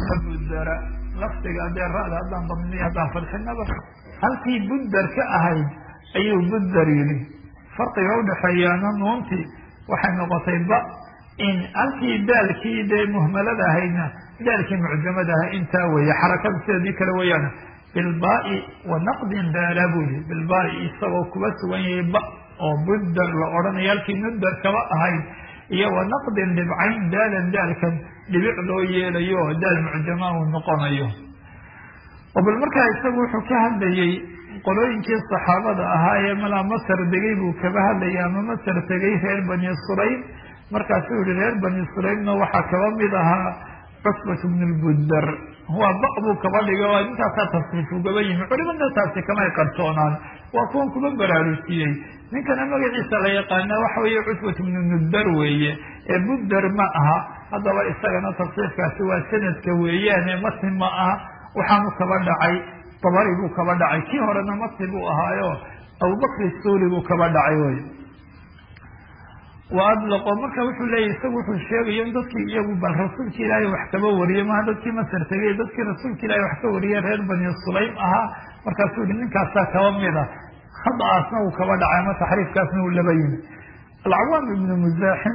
budara lafdiga dee ra'da haddaan damniy haddaan fadxinaba halkii budar ka ahayd ayuu budar yidhi farqiga udhaxeeyaana nuuntii waxay noqotay ba in halkii daalkii dee muhmalada ahaydna daalkii mucjamada aha intaa weeye xarakada sideedii kale weeyaan bilbaai wa naqdin daala buu yihi bilbaai isagoo kuba sugan yahay ba oo budar la odhanayo halkii mudar kaba ahayd iyo wa naqdin dhibcayn daalan daalkan dhibic loo yeelayo oo daal mucjama uu noqonayo oo bal markaa isagu wuxuu ka hadlayey qolooyinkii saxaabada ahaa ee malaa masar degay buu kaba hadlayay ama masar tegay reer bani sulaym markaasuu yihi reer bani sulaymna waxaa kaba mid ahaa cusbat bn lbudar waa ba buu kaba dhigay oo ninkaasaa tasriif ugaba yimi culimada taasi kamay qarsoonaan waa kuwan kuba baraarujiyey ninkana magaciisa la yaqaana waxa weeye cusbat bnu mudar weeye ee budar ma aha haddaba isagana tasriifkaasi waa sanadka weeyaane matni ma aha waxaanu kaba dhacay dabari buu kaba dhacay kii horena matni buu ahaayo abubakri suuli buu kaba dhacay wey wa adlaqo marka wuxuu leeyahy isagu wuxuu sheegayo in dadkii iyagu bal rasuulka ilaahay wax kaba wariyey maha dadkii masar tegay dadkii rasuulka ilaahay wax ka wariyey reer bani sulaym ahaa markaasuu yihi ninkaasaa kaba mid a khadaasna uu kaba dhacay ama taxriifkaasna uu laba yimi alcawaam ibnu muzaaxim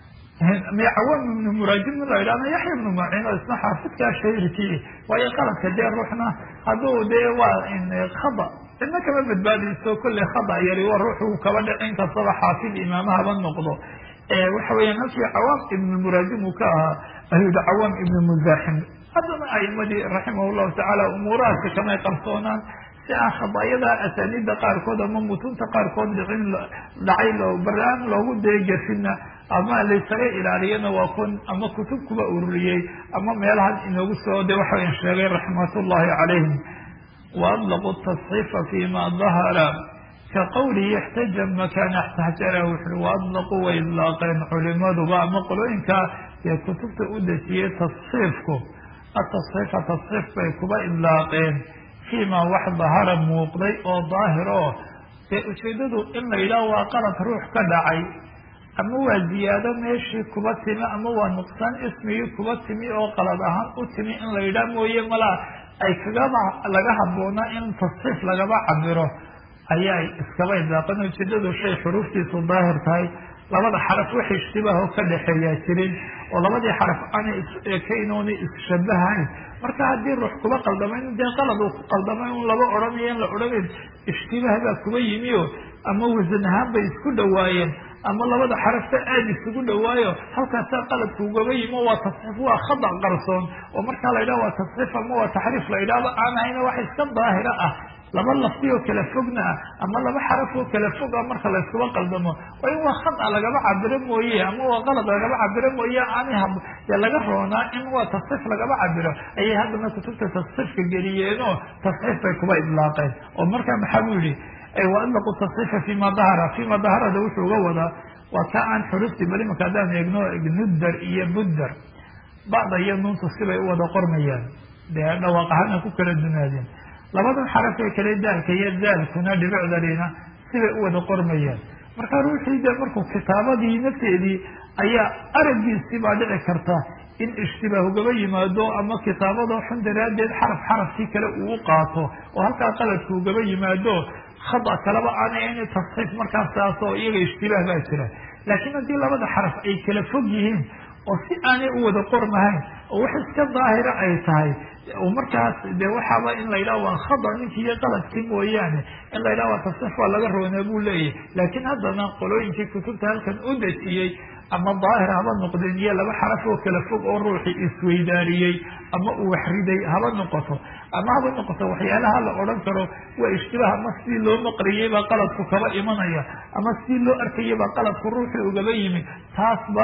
cawaam ibnu muraajim la yidhahna yaxya ibnu macin oo isna xaafidkaa shairkii waayo qaladka dee ruuxna hadduu dee waa khada cidna kama badbaadayso kolley khada yari waa ruuxu kaba dhicin kastaba xaafid imaamahaba noqdo waxa weeyaan halkii cawaam ibnu muraajim uu ka ahaa ayuu yihi cawaam ibnu muzaaxim haddana aimadii raximah llahu tacaala umuurahaasi kamay qarsoonaan si aan khadaayada asaaniida qaarkood ama mutunta qaarkood dhicin dhacay baraan loogu deegasinna ama laysaga ilaaliyana waa kun ama kutub kuba ururiyey ama meelahan inoogu soo de waxayn sheegay raxmat ullahi calayhim waadlaqu tasxiifa fima dahara ka qawlihi ixtaja makana xtajara wuxui waadlaqu way idlaaqeen culimaduba ama qolooyinka ee kutubta u dejiyey tasxiifku atasxiifa tasxiif bay kuba idlaaqeen fiima wax dahara muuqday oo daahir oo dee ujeedadu in la yidhaah waa qalad ruux ka dhacay ama waa ziyaado meeshii kuba timi ama waa nuqsaan ismigii kuba timi oo qalad ahaan u timi in la yidhaah mooye malaa ay kagaba laga habboonaa in tasxiif lagaba cabiro ayaa iskaba idlaaqan ujeedadu shay xuruuftiisu daahir tahay labada xaraf wax ishtibaah oo ka dhexeeyaa jirin oo labadii xaraf aanay is ekeynoona isshabahayn marka haddii ruux kuba qaldamay dee qalad uu ku qaldamay un laba odhanayo in la odhanayn ishtibaah baa kuba yimi o ama wasan ahaan bay isku dhawaayeen ama labada xarafta aada isugu dhawaayo halkaasaa qaladku ugaba yimi waa tasxiif waa khada qarsoon oo markaa la yidhaha waa tasxiif ama waa taxriif la yidhahdo aan ahayna wax iska daahira ah laba lafti oo kala fogna ah ama laba xaraf oo kala fog ah marka la iskuba qaldamo waa in waa khada lagaba cabiro mooye ama waa qalad lagaba cabiro mooye aanay dee laga roonaa in waa tasxiif lagaba cabiro ayay haddana kutubta tasxiifka geliyeenoo tasxiif bay kuba idlaaqeen oo markaa maxaa buu yihi waadlaqu tasxiifa fima dahara fima daharada wuxuu uga wadaa waa ka aan xuruftii bal imanka haddaan eegno nudar iyo budar bacda iyo nuuntu sibay u wada qormayaan dee dhawaaq ahaana ku kala dunaadeen labadan xaraf ee kale daalka iyo daalkuna dhibicdalina sibay u wada qormayaan marka ruuxii de markuu kitaabadii nafteedii ayaa araggiisii baa dhici karta in ishtibaah ugaba yimaado ama kitaabado xun daraaddeed xaraf xarafkii kale uu qaato oo halkaa qaladku ugaba yimaado khada kaleba aanay in tasxiif markaas taas oo iyaga ishtibaah baa jira laakiin haddii labada xaraf ay kala fog yihiin oo si aanay u wada qormahayn oo wax iska daahira ay tahay markaas de waxaaba in la yidhaha waa khada ninkii iyo qaladkii mooyaane in la yidhaha waa tasxiif waa laga roonaa buu leeyahy laakiin haddana qolooyinkii kutubta halkan u dejiyey ama daahir haba noqdeen iyo laba xaraf oo kala fog oo ruuxii isweydaariyey ama uu waxriday haba noqoto ama haba noqoto waxyaalaha la odhan karo waa ishtibaah ama sidii loo maqriyey baa qaladku kaba imanaya ama sidii loo arkayay baa qaladku ruuxii ugaba yimi taasba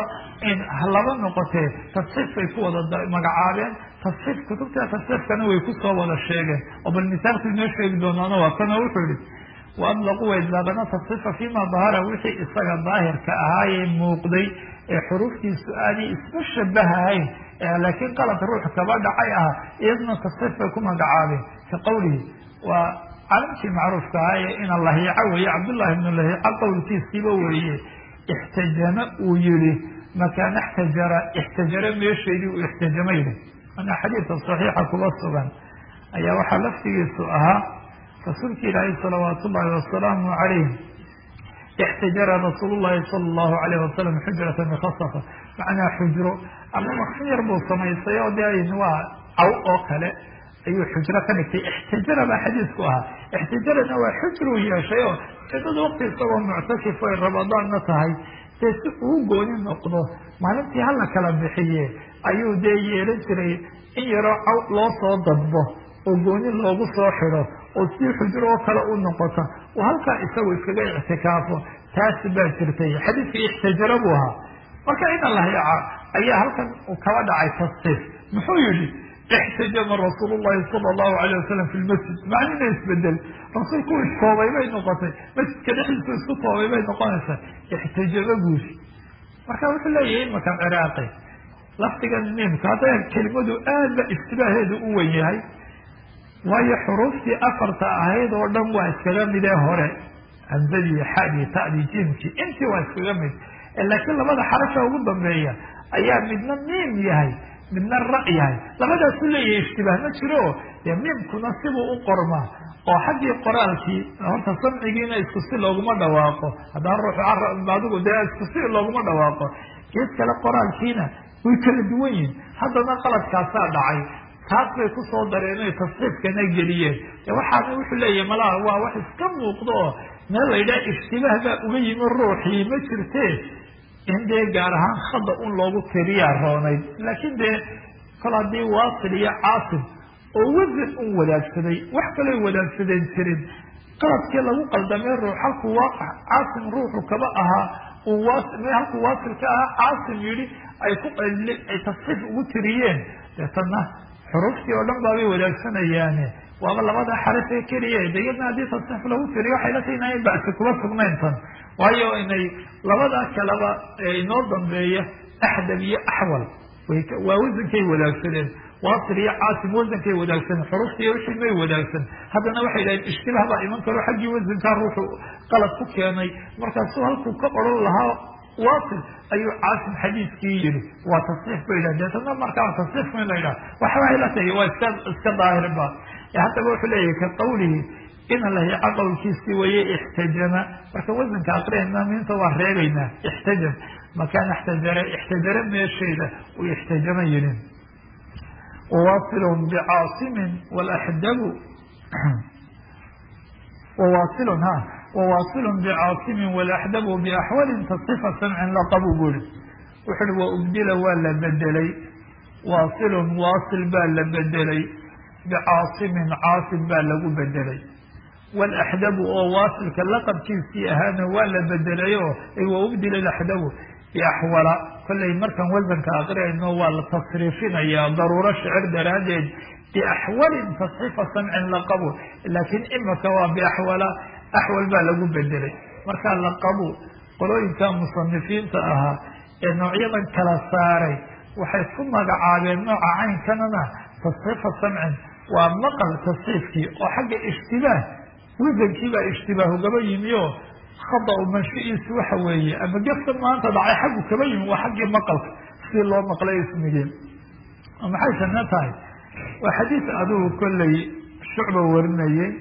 laba noqotee tasxiif bay ku wada magacaabeen tasxiif kutubta tasxiifkana way kusoo wada sheegeen oo bal misaalku inoo sheegi doonaana waa kana wuxuu yihi waadlaqu way idlaaqana tasxiifa fima dahara wixii isaga daahirka ahaayee muuqday ee xuruuftiisu aanay isma shabahahayn laakiin qalad ruux kaba dhacay ah iyadna tasxiif bay ku magacaabeen ka qawlihi waa calamkii macruufka ahaa ee ina lahiico weeye cabdullahi ibnu lahiico qowlkiisiiba weeye ixtajama uu yihi makaana ixtajara ixtajara meesheedii uu ixtajama yihi ana xadiidka saxiixa kuba sugan ayaa waxaa laftigiisu ahaa rasuulka ilaahay salawaat ullahi wasalaamu calayh ixtajara rasuul llahi sala allahu alayh wasalam xujrata mikhasafa macnaa xujro ama maksin yar buu samaystay oo de waa caw oo kale ayuu xujro ka dhigtay ixtijara baa xadiisku ahaa ixtijarana waa xujruu yeeshay oo cidada waqti isagoo muctakif ay ramadaanna tahay dee si uu gooni noqdo maalintii hala kala bixiye ayuu dee yeelan jiray in yaroo caw loo soo dadbo oo gooni loogu soo xido oo si xujro oo kale u noqota oo halkaa isagu iskaga ictikaafo taasi baa jirtay xadiidkii ixtijaro buu ahaa marka ina lahyaca ayaa halkan uu kaba dhacay tasqiif muxuu yihi ixtajama rasuul llahi sala allahu alayh wasalam fi lmasjid macnina isbedel rasuulku u istoobay bay noqotay masjidka dhexdiisu isku toobay bay noqonaysaa ixtajama guushi marka wuxuu leeyahay imakan ciraaqi lafdigan miimka hadda kelimadu aad ba istibaaheedu u wen yahay waayo xuruuftii afarta ahayd oo dhan waa iskaga midee hore hamzadii xadii tadii jiimkii intii waa iskaga mid laakiin labada xarasha ugu dambeeya ayaa midna miim yahay midna ra' yahay labadaasu leeyahay ishtibaah ma jiro dee miimkuna sibuu u qormaa oo xaggii qoraalkii horta samcigiina isku si looguma dhawaaqo haddaan ruuxu adigu dee isku si looguma dhawaaqo gees kale qoraalkiina way kala duwan yihin haddana qaladkaasaa dhacay taas bay kusoo dareen oy tasxiifkana geliyeen de waxaana wuxuu leeyahay malaha waa wax iska muuqdo oo meel la yidhaha ishtibaah baa uga yimi ruuxii ma jirte in dee gaar ahaan khada un loogu tiriyaa roonayd laakiin dee kol haddii waasil iyo caasim oo wasan un wadaagsaday wax kaloo wadaagsadeen jirin qaladkii lagu qaldamay ruux halkuu waaqac caasim ruuxu kaba ahaa uu halkuu waasil ka ahaa caasim yidhi ay ku ay tasxiif ugu tiriyeen deetana xuruuftii oo dhan baabay wadaagsanayaan waaba labada xarif ee keliya de iyadna haddii tasxiif lagu tiriyo waxay la tahay inaan bacsi kuma sugnayn tan waayo inay labada kaleba inoo dambeeya axdab iyo axwal waa wasankay wadaagsadeen waasil iyo caasim wasankay wadaagsadeen xuruuftii iyo wixii may wadaagsan haddana waxay dhaheen ishtibaah baa iman karo xaggii wasankaa ruuxu qalad ku keenay markaasuu halkuu ka odhan lahaa waasil ayuu caasim xadiiskii yihi waa tasxiif ba yidhah deetana markaa tasxiifku in la yidhaha waxa waxay la tahay waa iska iska daahirba haddaba wuxuu leeyahay ka qawlihi ina lahica qowlkiisii waye ixtajama marka wasanka aqriyayna minta waa reebaynaa ixtajam makaan ixtajara ixtajara meesheeda uu ixtajama yihin wawasilun bicaasimin walaxdabu wawasilun ha wawasilun bicaasimin walaxdabu biaxwalin tasxifa samcin laqabu buri wuxu uhi wa ubdila waa la bedelay waasilun waasil baa la bedelay bicaasimin caasim baa lagu bedelay walaxdabu oo waasilka laqabkiisii ahaana waa la bedelay oo wa ubdila alaxdabu biaxwala kollay markaan wasanka aqriyayno waa la tasriifinayaa daruuro shicir daraaddeed biaxwalin tasxiifa samcin laqabu laakiin imaka waa biaxwala axwal baa lagu bedelay markaa laqabu qolooyinka musanifiinta ahaa ee noocyadan kala saaray waxay ku magacaabeen nooca caynkanana tasxiifa samcin waa maqal tasxiifkii oo xagga ishtibaah wasankii baa ishtibaahu gaba yimi oo khada u manshiiisu waxa weeye ama gefka maanta dhacay xaggu kaba yimi waa xaggii maqalka si loo maqlay ismigeen maxay sana tahay waa xadiis adugu kollay shucba warinayay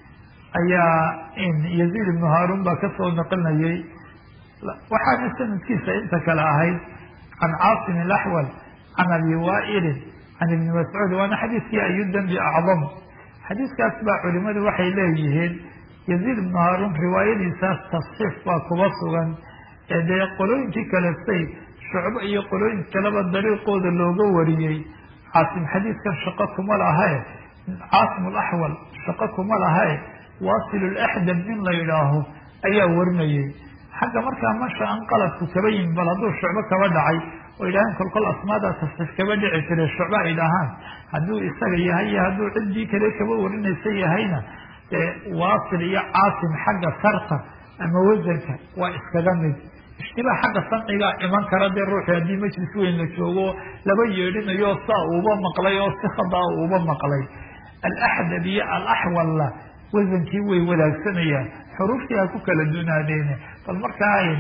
ayaa yaziid ibnu haarun baa kasoo naqlinayay waxaana sanadkiisa inta kale ahayd can caasim alaxwal can abi waailin can ibni mascuud waana xadiiskii ayu dembi acdam xadiiskaas baa culimadu waxay leeyihiin yaziid ibnu haarun riwaayadiisaas tasxiif baa kuba sugan ee dee qolooyinkii kale say shucbo iyo qolooyin kaleba dariiqooda looga wariyey caasim xadiiskan shaqo kuma lahae caasim alaxwal shaqo kuma lahae waasil laxdab in la yidhaaho ayaa warinayay xagga markaa masha an qaladku kaba yimi bal hadduu shucbo kaba dhacay oo yidhaaheen kolkol asmaada tasxiif kaba dhici jiray shucbo ay dhahaan hadduu isaga yahay iyo hadduu ciddii kale kaba warinaysa yahayna dee waasil iyo caasim xagga sarta ama wasanka waa iskaga mid ishtibaah xagga samcigaa iman kara dee ruuxi haddii majlis weyn la joogo laba yeedhinayo saa uuba maqlay oo si khadaa uuba maqlay alaxdab iyo alaxwalla wasankii way wadaagsanayaan xuruuftii ha ku kala dunaadeene bal markaa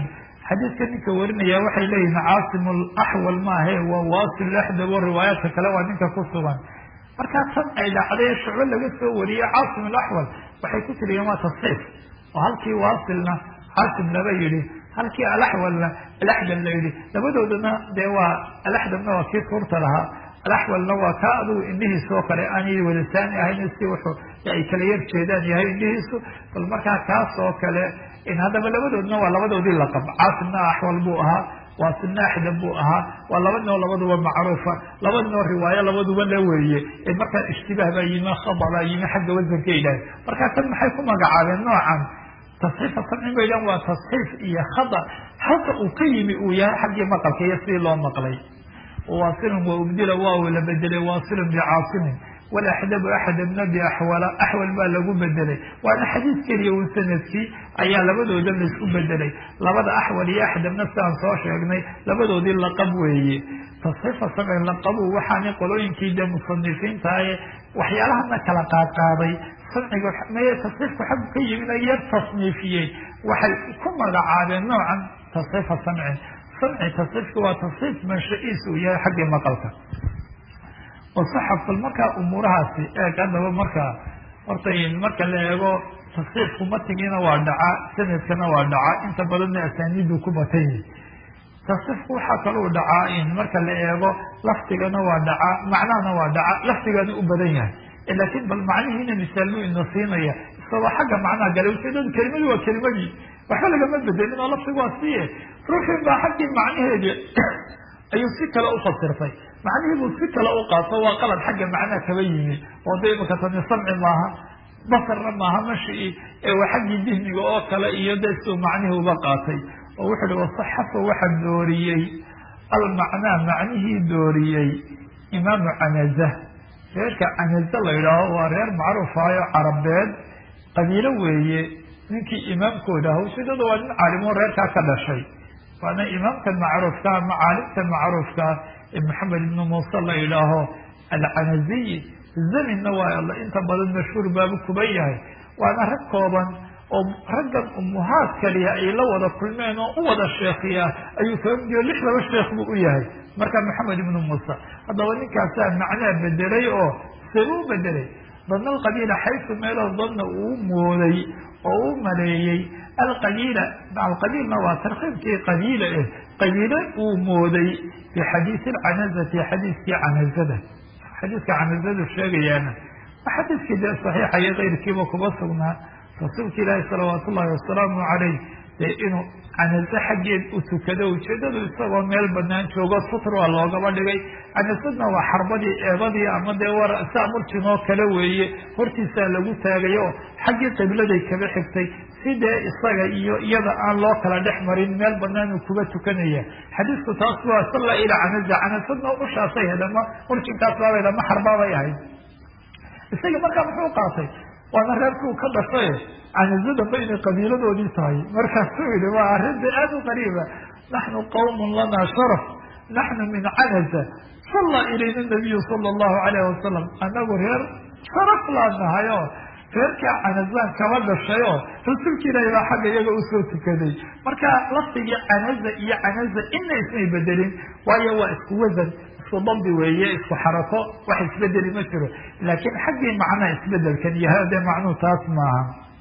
xadiidka ninka warinaya waxay leeyihin caasim laxwal maahe waa wasil laxdab o riwaayaadka kale waa ninka ku sugan markaa tan ay dhacday shucbo laga soo wariyey caasim alaxwal waxay ku tiriyeen waa tasxiif oo halkii waasilna caasim laba yidhi halkii alaxwalna alaxdab la yidhi labadoodana dee waa alaxdabna waa kii suurta lahaa alaxwalna waa kaa adugu indhihiisa oo kale aanay wadasaani ahayn si wuxuu ay kala yar jeedaan yahay indhihiisu bal markaa kaas oo kale in haddaba labadoodna waa labadoodii laqab caasimna axwal buu ahaa waasilna axdab buu ahaa waa laba noo labaduba macruufa laba noo riwaayo labaduba la weeye markaa ishtibaah baa yimi khada baa yimi xagga wasanka ilahay markaa kan maxay ku magacaabeen noocan tasxiifa samcin bay dhan waa tasxiif iyo khada halka uu ka yimi uu yahay xaggii maqalka iyo sidii loo maqlay waasilun wa ubdila waa la bedelay waasilun bicaasimin walaxdabu axdabna biaxwala axwal baa lagu bedelay waana xadiis keliya un sanadkii ayaa labadooda laisku bedelay labada axwal iyo axdabna sidaan soo sheegnay labadoodii laqab weeye tasxiifa samcin laqabu waxaana qolooyinkii dee musanifiintae waxyaalahana kala qaadqaaday samciga maya tasxiifku xaggu ka yimid yar tasniifiyey waxay ku magacaabeen noocan tasxiifa samcin samci tasxiifku waa tasxiif mansha-iis uu yahay xaggii maqalka wasaxafal markaa umuurahaasi eeg haddaba markaa horta marka la eego tasxiifku matigiina waa dhaca sanadkana waa dhaca inta badanna asaaniidu ku batan yihi tasxiifku waxaa kalou dhacaa in marka la eego lafdigana waa dhaca macnahana waa dhaca lafdigana u badan yahay laakiin bal macnihiina misaalmu ina siinaya isagoo xagga macnaha gala ujeedadu kelimadu waa kelimadii waxba lagama bedelin oo lafdigu waa siye ruuxin baa xaggii macnaheedi ayuu si kale ufasirtay macnihii buu si kale u qaato waa qalad xagga macnaha kaba yimi oo da imaka tani samci maaha basarna maaha mashi ee waa xaggii dihniga oo kale iyo de siduu macnihii uba qaatay oo wuxu uhi wasaxafa waxa dooriyey almacnaa macnihii dooriyey imaamu canaza reerka canaza la yidhaaho waa reer macruufayo carabeed qabiilo weeye ninkii imaamkooda ah ujeedada waa nin caalimo reerkaa ka dhashay waana imaamkan macruufka ama caalimkan macruufka ee maxamed ibnu muuse la yidhaaho alcanaziy zaminna waa inta badan mashhuur baabu kuba yahay waana rag kooban oo raggan umuhaad kaliya ay la wada kulmeen oo u wada sheekhiya ayuu kaba midiyo lix laba sheekh buu u yahay marka maxamed ibnu muuse haddaba ninkaasaa macnaa bedelay oo seba u bedelay dana alqabiila xaysu meeloo danna uu mooday oo u maleeyey alqabiila alqabiilna waa tarkiibkii qabiila eh qabiile uu mooday bi xadiisi alcanazati xadiiskii canazada xadiiska canazadu sheegayaana xadiiskii dee saxiixa iyo keyrkiiba kuba sugnaa rasuulka ilaahi salawaat ullahi wasalaamu caleyh dee inuu canaze xaggeed u tukado ujeedadu isagoo meel banaan joogo sutr waa loogaba dhigay canasadna waa xarbadii eebadii ama dee war saa murjinoo kale weeye hortiisaa lagu taagay oo xaggii qibladay kaba xigtay si dee isaga iyo iyada aan loo kala dhex marin meel banaan uu kuba tukanaya xadiisku taas waa salla ilaa canaza canasadna ushaasay hedama murjinkaas baabay lama xarbaabay ahayd isaga markaa muxuu qaatay waana reerkuu ka dhashay canazadanba inay qabiiladoodii tahay markaasuu yihi waa arrinta aad u qariiba naxnu qawmun lanaa sharaf naxnu min canaza salla ilayna nabiyu sala allahu alayh wasalam anagu reer sharaf laa nahay oo reerkaa canazaan kaba dhashay oo rasuulka ilaahi baa xagga iyaga usoo tukaday marka lafdigii canaza iyo canaza ina ismay bedelin waayo waa isku wasan isku dambi weeye isku xarako wax isbedeli ma jiro laakiin xaggii macnaha isbedelkan yahay dee macnuhu taas maaha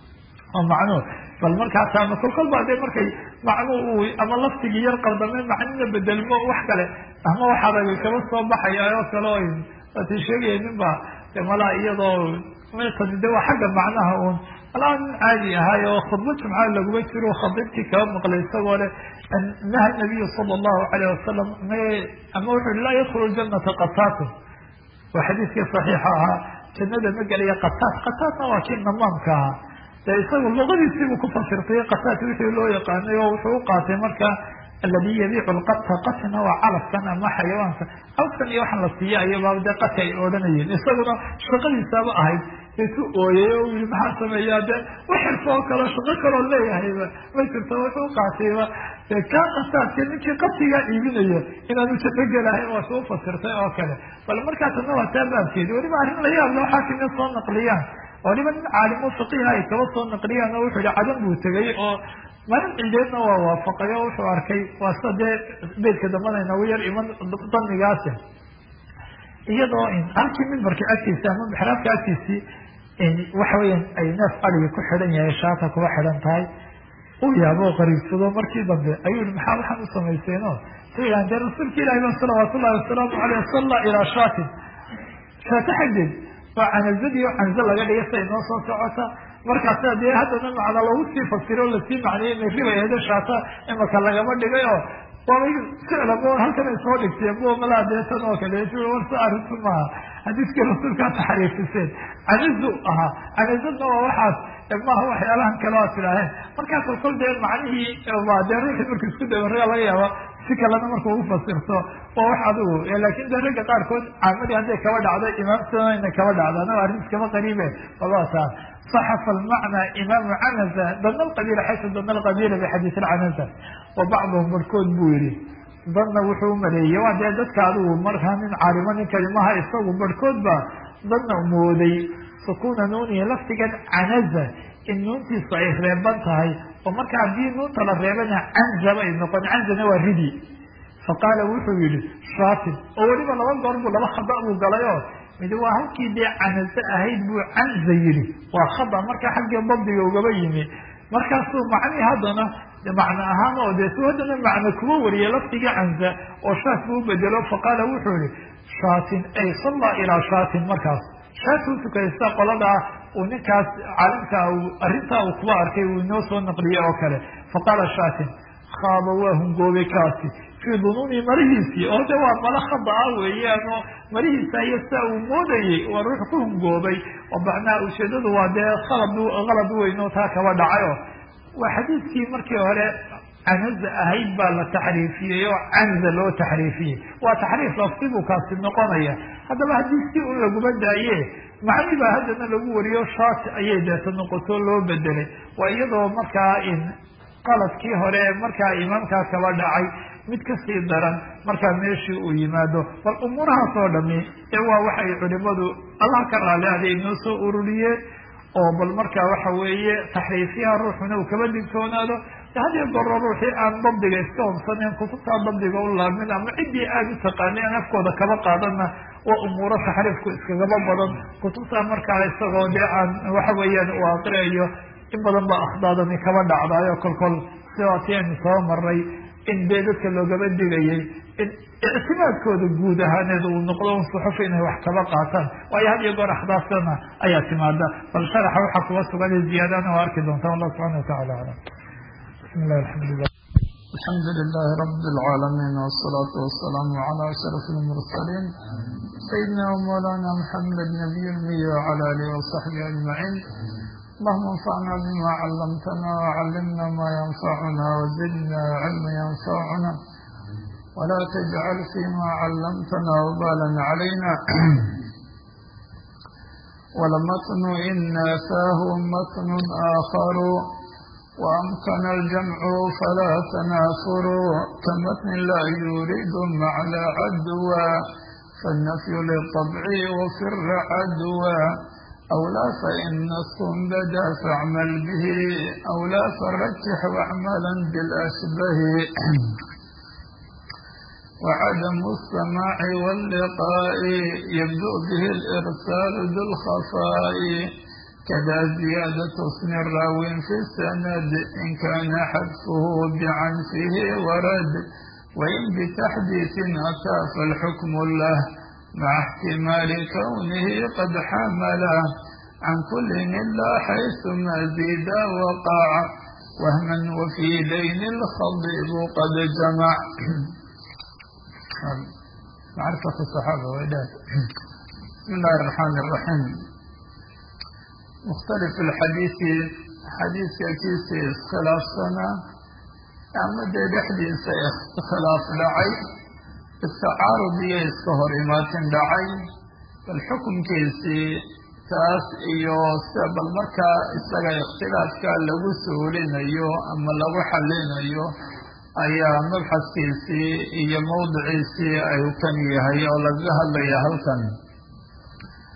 oo macnuhu bal markaasaama kolkol baa dee markay macnuhu uu ama laftigii yar qaldame macnina bedelmo wax kale ama waxaadaga kaba soo baxaya oo kale o waati sheegaya nin ba de malaa iyadoo tani de waa xagga macnaha uun malaa nin caadi ahaay oo khudba jumca laguma jiro khadibtii kaba maqlay isagoo le naha nabiyu sala allahu alayh wasalam ama wuxu hi laa yadkhulu ljanata qataatun waa xadiiskii saxiixa ahaa jannada ma gelaya qataat qataatna waa kii namaamka ahaa dee isagu luqadiisiibuu ku fasirtay qataat wixii loo yaqaanay oo wuxuu u qaatay marka aladi yabiicu lqata qatina waa calafkan ama xayawaanka awskan iyo waxaan la siiya ayaba dee qati ay odhanayeen isaguna shaqadiisaaba ahayd intuu ooyay oo yii maxaa sameeyaa de waxirka oo kale shaqo kaloo leeyahayba ma jirto wuxuu qaatayba de kaa qataadka ninkii qatigaa iibinaya inaanu shaqo gelahayn waa suu fasirtay oo kale bal markaa tana waa taa baabkeedi weliba arrin la yaab loo xaakimya soo naqliyaan oo niman nin caalimo faqiiha ay kaba soo naqliyaan oo wuxuu yihi cadan buu tegay oo maalin ciideedna waa waafaqay oo wuxuu arkay waa sida dee beydka dambana inagu yar iman danigaasi iyadoo halkii mimbarka agtiisa ama mixraabka agtiisii waxa weeyaan ay neef adigi ku xidhan yahay shaata kuba xidhan tahay u yaabo qariibsado markii dambe ayuu yihi maxaa waxaan u samayseeno sayidhahan dee rasuulka ilahi ba salawaatu ullahi wasalaamu aleyh salla ilaa shaatin shaata xaggeed waa canazadii oo canzo laga dhigay siday noo soo socota markaasa dee haddana macna lagu sii fasiro o lasii macneeyey inay riba eedo shaata imaka lagama dhigay oo waabay ficlabo halkan ay soo dhigteen bo malaa deetan oo kale warsa arrintu maaha xadiiskii rasuulkaa taxriifiseen canizu ahaa canizadna waa waxaas maaha waxyaalahan kale aad tidhaaheen markaa kolkol dee macnihii dee ruuxii marku isku dabaraga laga yaaba si kalena marka ugu fasirto waa wax adigu laakin dee ragga qaarkood caamadii hadday kaba dhacdo imaamtana kaba dhacdo anaa arrin iskama qariibe walaa صxف المعنى imaam cnزة dn اqبيل xayثu dn اqبيل بxadيiث الcnزة وbacضهm barkood buu yihi danna wuxuu umaleeyey waa dee dadka adigu markaa nin caalimo nin kalimaha isagu barhkood ba danna mooday sukuna nuunihi laftigan canaza in nuuntiisu ay reeban tahay oo marka haddii nuunta la reebana canza bay noqon canzana waa ridi faqaala wuxuu yihi shatin oo weliba laba goor buu laba khada buu galay oo mid waa halkii dee canaze ahayd buu canza yihi waa khada marka xaggii dabdiga ugaba yimi markaasuu macnii haddana macno ahaan oo dee su haddana macno kuma wariyay laftigii canza oo shaat buu ubedelo faqaala wuxuu yihi shaatin ay salla ilaa shaatin markaas shaat u tukaysta qoladaa uu ninkaas caalimka arrintaa uu kuba arkay uu inoo soo naqliyey oo kale faqaala shaatin khaaba waa hungoobay kaasi fii dunuuni marihiisii oo de waa mala khada ah weeyaan oo marihiisa iyo sia uu moodayey waa ruux ku hungoobay oo macnaha ujeedadu waa dee alad qalad weyn oo taa kaba dhacay oo waa xadiiskii markii hore canaza ahayd baa la taxriifiyey oo canza loo taxriifiyey waa taxriif lafti buu kaasi noqonaya haddaba haddii si un laguma daaye macni baa haddana lagu wariyo shaati ayay deeta noqoto loo bedelay waa iyadoo markaa qaladkii hore markaa imaamkaa kaba dhacay mid kasii daran markaa meeshii uu yimaado bal umuurahaas oo dhami ee waa waxay culimadu allah ka raali aday inoo soo ururiyeen oo bal markaa waxa weeye taxriifyaha ruuxuna uu kaba digtoonaado hadiyo goro ruuxii aan dabdiga iska hobsaneen kutubtaa dabdiga u laamin ama ciddii aada u taqaanay aan afkooda kaba qaadana waa umuuro taxriifku iskagaba badan kutubtaa markaa isagoo dee aan waxa weeyaan uu aqriayo in badan baa akhdaadani kaba dhacdaayo kolkol sidaati aynu soo maray in dee dadka loogaba digayay in ictimaadkooda guud ahaaneed uu noqdo un suxuf inay wax kaba qaataan waayo had iyo goor akhdaasana ayaa timaada bal sharaxa waxaa kuga sugan ziyaadana waa arki doonta wallah subxana watacala aclam bismi llahi alxamdulilah الحمد لله رب العالمين والصلاة والسلام على أشرف المرسلين سيدنا ومولانا محمد نبي المية وعلى آله وصحبه أجمعين اللهم انفعنا بما علمتنا وعلمنا ما ينفعنا وزدنا علما ينفعنا ولا تجعل فيما علمتنا وبالا علينا ولمتن إن فاه متن آخر وأمكن الجمع فلا تنافر كمتن لا يريد معنى عدوى فالنفي للطبع وفر عدوى أو لا فإن نص بدا فاعمل به أو لا فرجح واعملا بالأشبه وعدم السماع واللقاء يبدو به الإرسال ذو الخفاء كذا زيادة اسم الراو في السند إن كان حذفه بعنفه ورد وإن بتحديث أتى فالحكم له مع احتمال كونه قد حمله عن كل إلا حيث ما زيد وقع وهما وفي دين الخضيب قد جمع معرفة الصحابة وإداد بسم الله الرحمن الرحيم مختلف الحديث حديث كيس خلاف سنة أما دي بحديث اختلاف لعي التعارض يسكهر إماتن لعي الحكم كيسي taas iyo sida bal markaa isaga ikhtilaafka lagu suulinayo ama lagu xalinayo ayaa mabxadkiisii iyo mawdiciisii ay kan yahay oo lagaga hadlaya halkan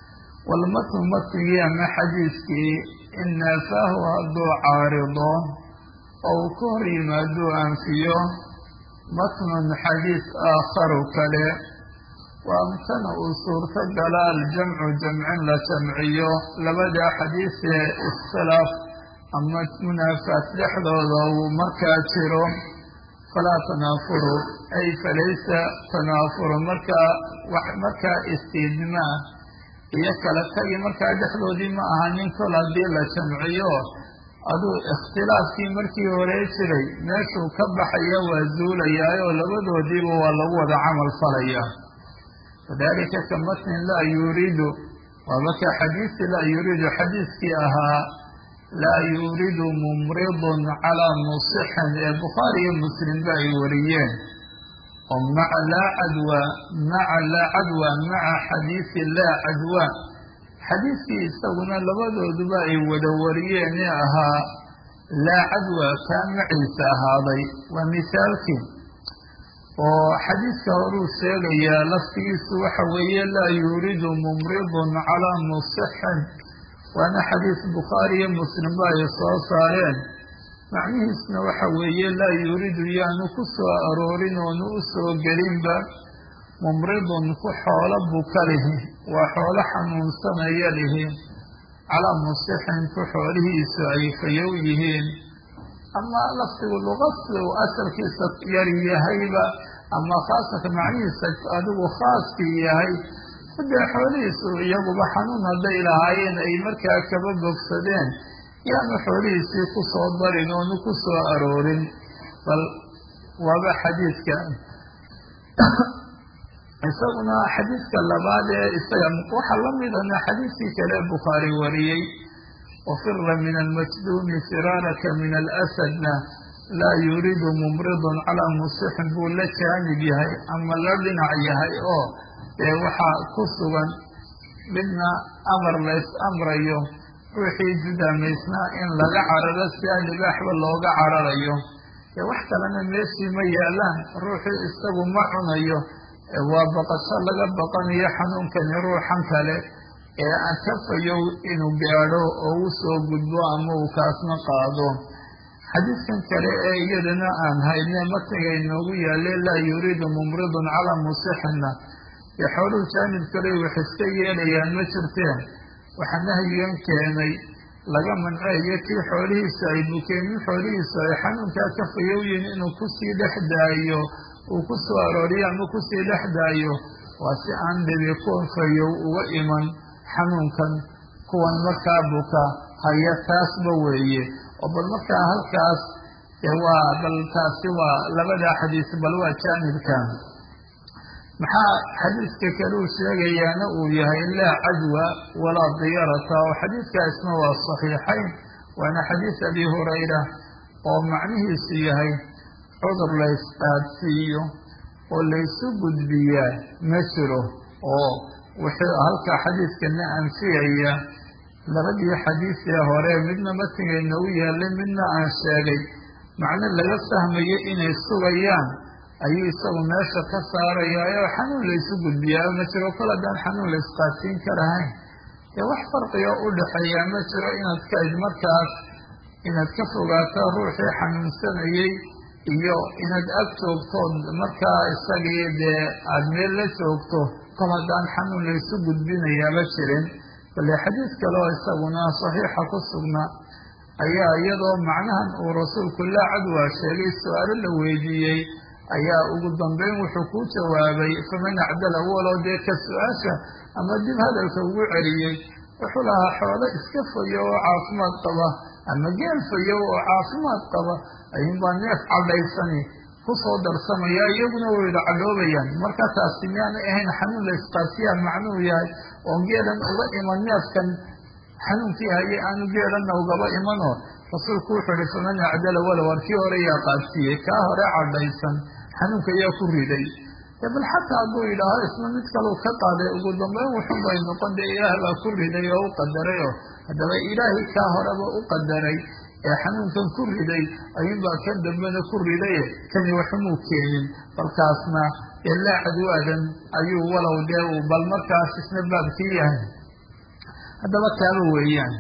walmatnu matnigii ama xadiiskii in naafaahu hadduu caarido oo uu ka hor yimaaduu anfiyo matnun xadiis aakharu kale wa amkana uu suurto gala aljamcu jamcin la jamciyo labada xadiisee iskhilaaf ama munaafaat dhexdooda uu markaa jiro falaa tanaafuru ay falaysa tanaafuru markaa wax markaa istiidmaa iyo kala tagi markaa dhexdoodii ma aha nin kol haddii la jamciyo aduu ikhtilaafkii markii hore jiray meeshuu ka baxaya waa zuulayaayoo labadoodiiba waa lagu wada camal falaya wadalika ka matnin laa yuriidu waaba ka xadiisi laa yuriidu xadiiskii ahaa laa yuriidu mumridun calaa musixin ee bukhaari iyo muslimba ay wariyeen oo maca laa cadwa maca laa cadwa maca xadiisi laa cadwa xadiiskii isaguna labadooduba ay wada wariyeen ee ahaa laa cadwa kaa maciisa ahaaday waa misaalkii oo xadiiska horuu sheegayaa laftigiisu waxa weeye laa yuriidu mumridun calaa musixin waana xadiis bukhaari iyo muslimba ay soo saareen macnihiisna waxa weeye laa yuriidu yaanu ku soo aroorin oonu u soo gelinba mumridun ku xoolo buka lihi waa xoolo xanuunsanaya lihi calaa musixin ku xoolihiisu ay fayow yihiin ama laftigu luqadsi uu asalkiisa yar yahayba ama khaasatan macnihiisa adigu khaaskii yahay hadee xoolihiisu iyaguba xanuun hadday lahaayeen ay markaa kaba bogsadeen yaanu xoolihiisii ku soo darin oonu ku soo aroorin bal waaba xadiidka isaguna xadiidka labaad ee isaga waxaa la midana xadiidkii kale bukhaari wariyey wafira min almajduumi firaaraka min alasadna laa yuriidu mumridun calaa musixin buu la jaanib yahay ama la dhinac yahay oo dee waxaa ku sugan midna amar lays amrayo ruuxii judaamaysnaa in laga cararo si aan libaaxba looga cararayo dee wax kalena meeshii ma yaalaan ruuxii isagu ma cunayo waa baqasho laga baqanayo xanuunkani ruuxan kale ee aan kafayow inuu gaadho oo u soo gudbo ama uu kaasna qaado xadiidkan kale ee iyadana aan hayne matniga inoogu yaale laa yuriidu mumridun calaa musixina dee xooluhu jaanib kale wax iska yeelayaan ma jirteen waxaa nahyigan keenay laga manceeyo kii xoolihiisa ay bukeen in xoolihiisu ay xanuunkaa kafayow yihin inuu kusii dhex daayo uu ku soo arooriyo ama kusii dhex daayo waa si aan dhibi kufayow uga iman xanuunkan kuwan markaa buka haya taasba weeye oo bal markaa halkaas dee waa bal taasi waa labada xadiis bal waa jaanibkan maxaa xadiidka kale uu sheegayaana uu yahay laa cadwa walaa diyarata oo xadiidkaasna waa saxiixayn waana xadiis abi hurayra oo macnihiisu yahay cudur laysqaadsiiyo oo laysu gudbiyaa ma jiro oo wuxuu halkaa xadiidkana anfiyaya labadii xadiisee hore midna matnigayna u yaallay midna aan sheegay macno laga fahmayo inay sugayaan ayuu isagu meesha ka saarayaa oo xanuun laysu gudbiyaa ma jiro kol haddaan xanuun laysqaadsiin karahayn dee wax farqiga u dhexeeyaa ma jiro inaad ka markaas inaad ka fogaato ruuxii xanuunsanayey iyo inaad ag joogtood markaa isagii dee aada meel la joogto kol haddaan xanuun laysu gudbinayaaba jirin bale xadiis kale oo isaguna saxiixa ku sugna ayaa iyadoo macnahan uu rasuulku laa cadwa sheegay su-aalo la weydiiyey ayaa ugu dambeyn wuxuu ku jawaabay faman acdala walow dee ka su-aasha ama dib hadalka ugu celiyey wuxuu lahaa xoolo iska fayo oo caafimaad qaba ama geel fayo oo caafimaad qaba ayuunbaa neef cadhaysani kusoo darsamaya iyaguna wayda cadhoobayaan marka taasi miyaanay ahayn xanuun la isqaasiyaa macnuu yahay oo geelan uga iman neefkan xanuunkii haye aanu geelanna ugaba imanoo rasuulku wuxuu ihi faman acdala walow arkii hore yaa qaadsiiyey kaa hore cadhaysan xanuunka yaa ku riday bal xataa hadduu yidhaaho isna mid kalau ka qaaday ugu dambeyn wuxun bay noqon dee ilaah baa ku riday oo u qadaray oo haddaba ilaahay kaa horeba u qadaray ee xanuunkan ku riday ayuunbaa kan dambena ku ridaye kani waxumuu keenin balkaasna dee laa cadwaadan ayuu walow dee uu bal markaas isna baabkii yahay haddaba kaaba weeyaan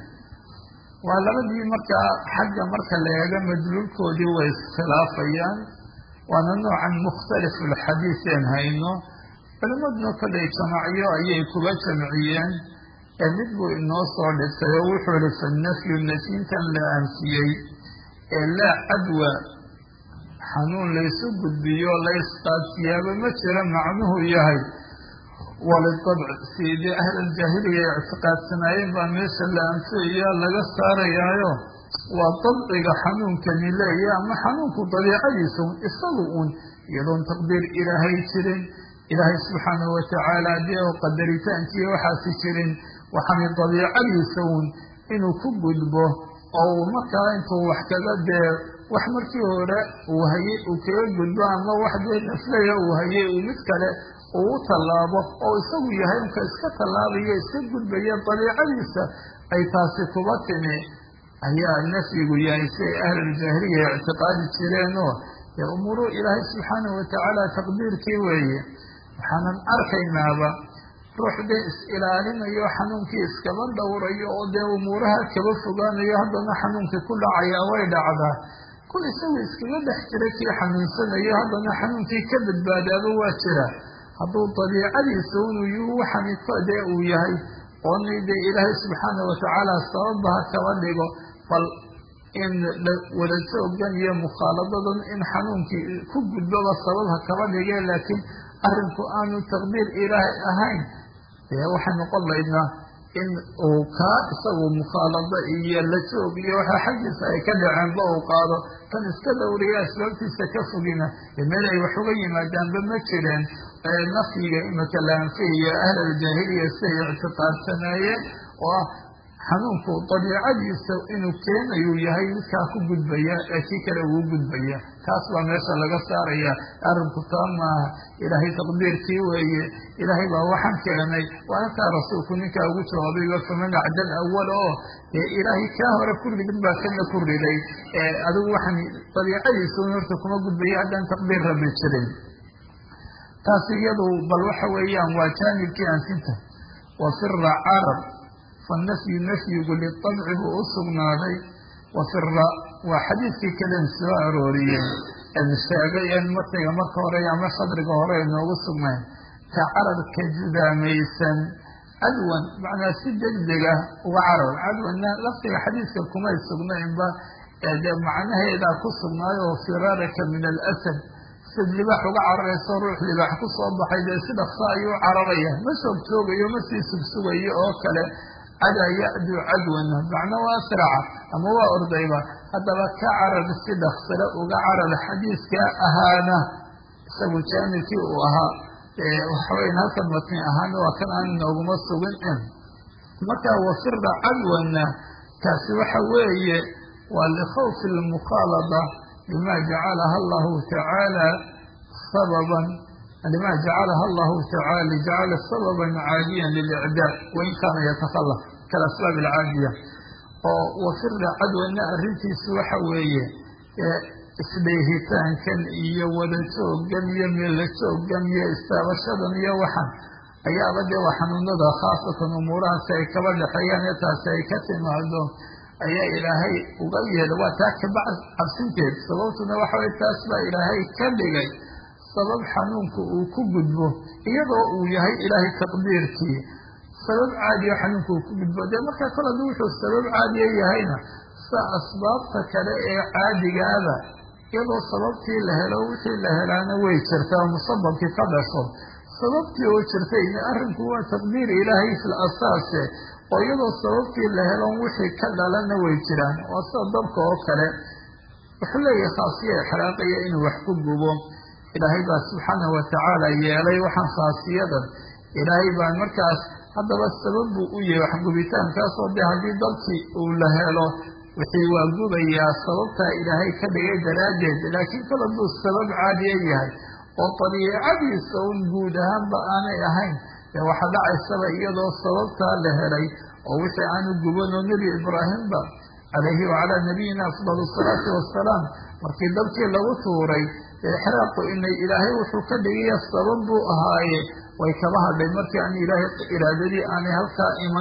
waa labadii markaa xagga marka la eego madluulkoodii way iskhilaafayaan waana noocan mukhtalifulxadiis een hayno culimaduna kollay jamacyo ayay kuga jamciyeen ee mid buu inoo soo dhigtay oo wuxuu ihi fanafyu nafyintan la anfiyey ee laa cadwa xanuun laysu gudbiyo laysqaadsiyaaba ma jira macnuhu yahay walidabc sidii ahlaljaahiliya ictiqaadsanaayeen baa meesha la anfiyaya laga saarayaayo waa dabciga xanuunkani leeya ama xanuunku dabiicadiisa un isagu un iyadoon taqdiir ilaahay jirin ilaahay subxaanahu watacaala dee oo qadaritaankiiyo waxaasi jirin waxaana dabiicadiisa un inuu ku gudbo oo uu markaa intuu wax kaga dee wax markii hore uu hayay uu kaga gudbo ama wax dee naflaya uu hayay uu mid kale uu u tallaabo oo isagu yahay unka iska tallaabaya iska gudbaya dabiicadiisa ay taasi kuba timi ayaa nafyigu yahay si ay ahluljaahiliya ictiqaadi jireenoo dee umuuruu ilaahay subxaanahu watacaala taqdiirkii weeye waxaanan arkaynaaba ruux dee is-ilaalinayo xanuunkii iskaba dhowrayo oo dee umuuraha kaba fogaanayo haddana xanuunkii ku dhacaya way dhacdaa kul isagu iskaga dhex jira kii xanuunsanayo haddana xanuunkii ka badbaadaaba waa jira hadduu dabiicadiisa inuu yuhu waxani dee uu yahay oona dee ilaahay subxaana watacaala sababaha kaba dhigo bal in wada joogan iyo mukhaaladadan in xanuunkii ku gudbaba sababha kaba dhige laakiin arrinku aanu taqdiir ilaahay ahayn dee waxay noqon laydnaa in uu kaa isagu mukhaalado iyo la joog iyo waxaa xaggiisa ay ka dhaceenba uu qaado kan iska dhowriya asbaabtiisa ka fogina dee meel ay wax uga yimaadaanba ma jireen nafyiga imika la anfiyayo ahlaljaahiliya siday ictiqaadsanaayeen oo ah xanuunku dabiicadiisa inuu keenayuu yahay midkaa ku gudbaya ee kii kale uu gudbaya taas baa meesha laga saaraya arrinku taa maaha ilaahay taqdiirkii weeye ilaahay baa waxaan keenay waa halkaa rasuulku ninkaa ugu jawaabayba faman acdal awal oo dee ilaahay kaa hore ku ridin baa kana ku riday adigu waxaan dabiicadiisa un horta kuma gudbaya haddaan taqdiir rabi jirin taas iyadu bal waxa weeyaan waa jaanibkii anfinta wa fira carab fanafyu nafyigu litabci buu u sugnaaday wa fira waa xadiidkii kalen soo arooriyey en sheegay en martiga marka hore ama shadriga hore inoogu sugnayn ka carabka judaamaysan cadwan macnaa si degdega uga carar cadwanna laftiga xadiidka kumay sugnaynba dee macnaheedaa ku sugnaayo oo firaaraka min alasad sid libaax uga cararayso ruux libaax ku soo baxay dee si dhaqso ayuu cararaya ma soog joogayo ma sii sugsugayo oo kale cadaa yacdu cadwana macna waa asraca ama waa ordayba haddaba ka carar si dhaqsale uga carar xadiidka ahaana isagu jaanibkii uu ahaa waxaweyan halkan matni ahaana waa kan aan nooguma sugin marka wafira cadwana kaasi waxa weeye waa likhawfi lmukhaalada lima jacalaha allahu tacaala sababan lima jacalaha allahu tacaala jacala sababan caadiyan lilicdaa wain kaana yatakhalaf kalasbaab alcaadiya oo wafira cadwana arrintiisu waxa weeye isdheehitaankan iyo wada joogan iyo meella joogan iyo istaabashadan iyo waxan ayaaba dee waa xanuunada khaasatan umuurahaasi ay kaba dhexeeyaan ee taasi ay ka timaado ayaa ilaahay uga yeelay waa taa kaba cabsinteed sababtuna waxa way taas baa ilaahay ka dhigay sabab xanuunka uu ku gudbo iyadoo uu yahay ilaahay taqdiirkii sabab caadiya xanuunka uu ku gudbo dee markaa kol haddii wuxuu sabab caadiya yahayna sa asbaabta kale ee caadigaaba iyadoo sababtii la helo wixii la helaana way jirtaa musababkii ka dhasho sababtii oo jirtayna arrinku waa taqdiir ilaahay fil asaase oo iyadoo sababtii la helon wixii ka dhalana way jiraan waa sida dabka oo kale wuxuu leeyahay khaasiya ixraaqaya inuu wax ku gubo ilaahay baa subxaanahu watacaala yeelay waxaan khaasiyadan ilaahay baa markaas haddaba sabab buu u yahay waxgubitaankaasoo dee haddii dabkii uu la helo wixii waa gubayaa sababtaa ilaahay ka dhigay daraaddeed laakiin kol hadduu sabab caadiya yahay oo dabiicadiisa un guud ahaanba aanay ahayn dee waxaa dhacaysaba iyadoo sababtaa la helay oo wixii aanu guban oo nebi ibraahimba calayhi wacalaa nabiyina afdal asalaatu wassalaam markii dabkii lagu tuuray exraaqu inay ilaahay wuxuu ka dhigaya sabab buu ahaaye way kaba hadhay markii aan ilaahay iraadadii aanay halkaa iman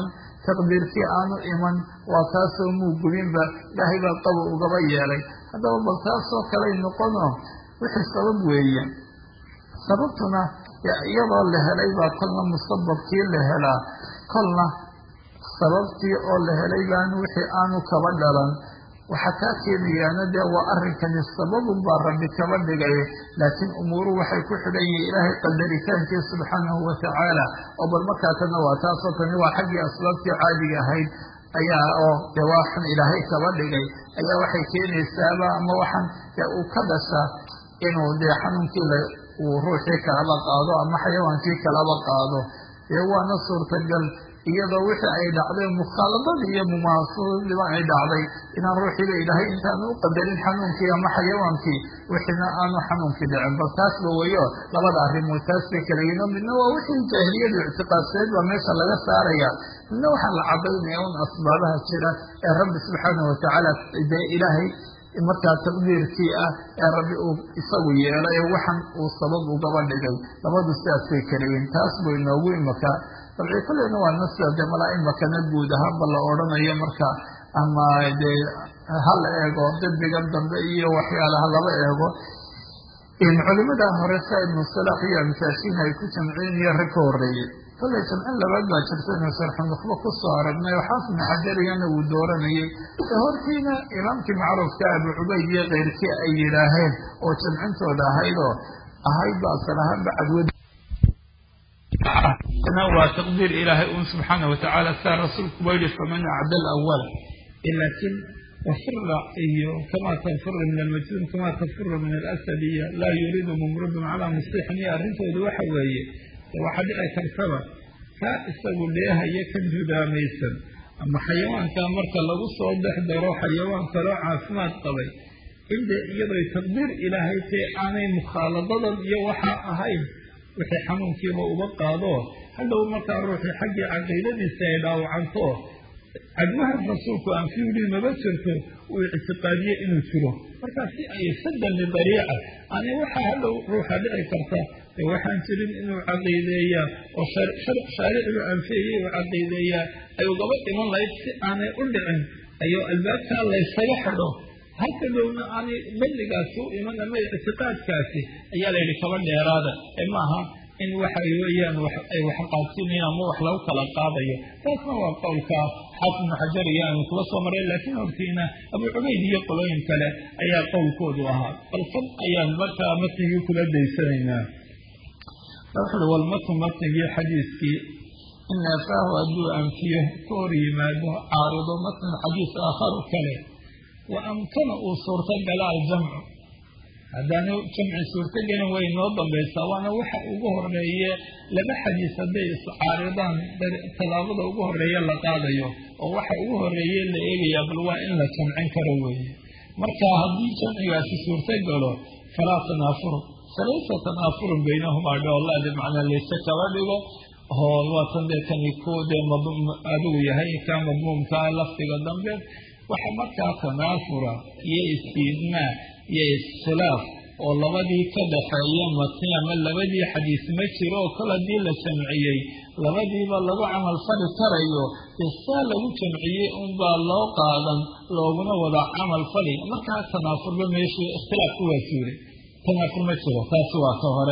taqdiirkii aanu iman waa taasoo muu gubinba ilaahay baa qabo ugaba yeelay haddaba bal taasoo kaley noqono wixii sabab weeye sababtuna iyadoo la helay baa kolna musababkii la helaa kolna sababtii oo la helay baan wixii aanu kaba dhalan waxaa kaa keenayaana dee waa arrinkani sababun baa rabbi kaba dhigay laakiin umuuru waxay ku xidhan yihiin ilaahay qadaritaankiis subxaanahu watacaala oo bal markaa tana waa taasoo tani waa xaggii asbaabtii caadiga ahayd ayaa oo dee waxan ilaahay kaba dhigay ayaa waxay keenaysaaba ama waxan dee uu ka dhasha inuu dee xanuunkii la uu ruuxii kalaba qaado ama xayawaankii kalaba qaado dee waana suurtagal iyadoo wixii ay dhacday mukhaaladadii iyo mumaasadiiba ay dhacday inaan ruuxiiba ilaahay intaanu u qadarin xanuunkii ama xayawaankii wixiina aanu xanuunkii dhicin bal taasba weyo labada arrimood taas bay kala yihin oo midna waa wixii jaahiliyadu ictiqaadsadeed baa meesha laga saaraya midna waxaa la cadaynaya un asbaabaha jira ee rabbi subxaanahu watacaala dee ilaahay markaa taqdiirkii ah ee rabbi uu isagu yeelay waxan uu sabab ugaba dhigay labadu sidaasbay kala yihin taas buu inoogu imaka dabci kulleyna waa nasida dee malaa imakana guud ahaanba la odhanayo marka ama dee hal eego dembigan dambe iyo waxyaalaha laba eego culimada hore sa ibnu salaax iyo amsaashiin ay ku jamceen iyo rag ka horeeyey kollay jamcin labaad baa jirta inu sharxunukhba kusoo aragnay oo xaafid ibnu xajarigana uu dooranayay ee hortiina imaamkii macruufka abu cubayd iyo keyrkii ay yidhaaheen oo jamcintooda ahayd oo ahayd ba asal ahaanba cadwad waa taqdiir ilaahay un subxaana watacaala saa rasuulkuba yihi faman acda alawal laakiin wafira iyo kama tanfira min almajnuun kama tanfira min alasad iyo laa yuriidu mumridun calaa musixin iyo arrintooda waxa weeye waxaa dhici kartaba kaa isagu dheehaya ka judaamaysan ama xayawaanka marka lagu soo dhex daro xayawaan kaloo caafimaad qabay inde iyadoy taqdiir ilaahay tae aanay mukhaaladadan iyo waxaa ahayn wixii xanuunkiiba uba qaado hadhow markaa ruuxii xaggii caqiidadiisa ay dhaawacanto cadwahan rasuulku aan fi yidhi maba jirto uu ictiqaadiye inuu jiro markaa si ay sadan lidariica ani waxaa hadhow ruuxa dhici karta ee waxaan jirin inuu caqiideeyaa oo shaaricigu anfeeyey uu caqiideeyaa ay ugaba iman lahayd si aanay u dhicin ayuu albaabkaa laysaga xidho halka dhowna aanay badligaasi u iman ama ictiqaadkaasi ayaa la yidhi kaba dheeraada ee maaha in waxa weeyaan ay wax qaadsiinayan ama wax lagu kala qaadayo taasna waa qowlka xaafid ibnu xajar iyo aanu kula soo maray laakiin hortiina abu cubayd iyo qolooyin kale ayaa qowlkoodu ahaa bal kan ayaan markaa matnigii kula daysanaynaa wuxuui walmatnu matnigii xadiiskii in neefaahu hadduu anfiyo ka hor yimaado caarido matn xadiis aakharu kale wa amkana uu suurtagala aljamcu haddaanu jamci suurtagelin way noo dambaysaa waana waxa ugu horeeye laba xadiis hadday iscaaridaan tallaabada ugu horeeye la qaadayo oo waxa ugu horeeye la eegayaa bal waa in la jamcin karo weeye marka haddii jamcigaasi suurtagalo falaa tanaafuru falaysa tanaafurun baynahumaa dhoolaadi macnaa layse kaba dhigo oo waatan dee kani ku dee adigu yahay kaa madmuumkaa lafdiga dambe waxa markaa tanaafura iyo istiidmaa iyo iskhilaaf oo labadii ka dhaxeeya matni ama labadii xadiis ma jiro oo kol haddii la jamciyey labadiiba lagu camal fali karayo dee saa lagu jamciyey unbaa loo qaadan looguna wada camal fali markaa tanaafurba meeshii ikhtilaafku waa suulay tanaafur ma jiro taasi waa ka hore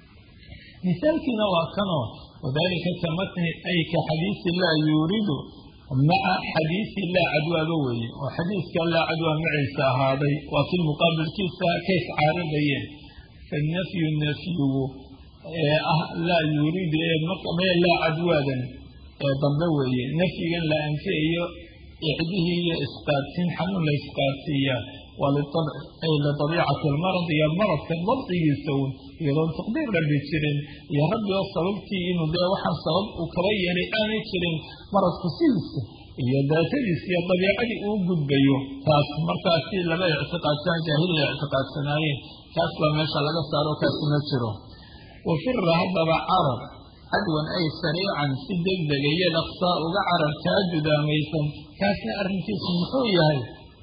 misaalkiina waa kanoo wadalika ka matni ay ka xadiisi laa yuuridu maca xadiisi laa cadwaaba weeye oo xadiiska laa cadwaa maciisa ahaaday waa kii muqaabilkiisa kays caaridayeen fanafyu nafyigu ee ah laa yuuridu ee mee laa cadwaadan ee dambe weeye nafyigan la anfiyayo icdihii iyo isqaadsiin xanuun la isqaadsiiyaa waa liabci ay lidabiicati almarad iyo maradka dabcigiisa un iyadoon taqdiir rabbi jirin iyo rabbi oo sababtii inuu dee waxaan sabab uu kaba yeelay aanay jirin maradku sidiisa iyo daatadiisa iyo dabiicadii uu gudbayo taas markaasi laba ictiqaadsan jaahiliya ictiqaadsanaayeen kaas baa meesha laga saaro kaasi ma jiro wafira haddaba carar cadwan ay sariican si degdega iyo dhaqsaa uga carar kaa judaamaysan kaasna arrinkiisu muxuu yahay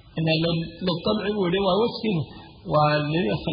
liabci buu yihi waa wejkii waa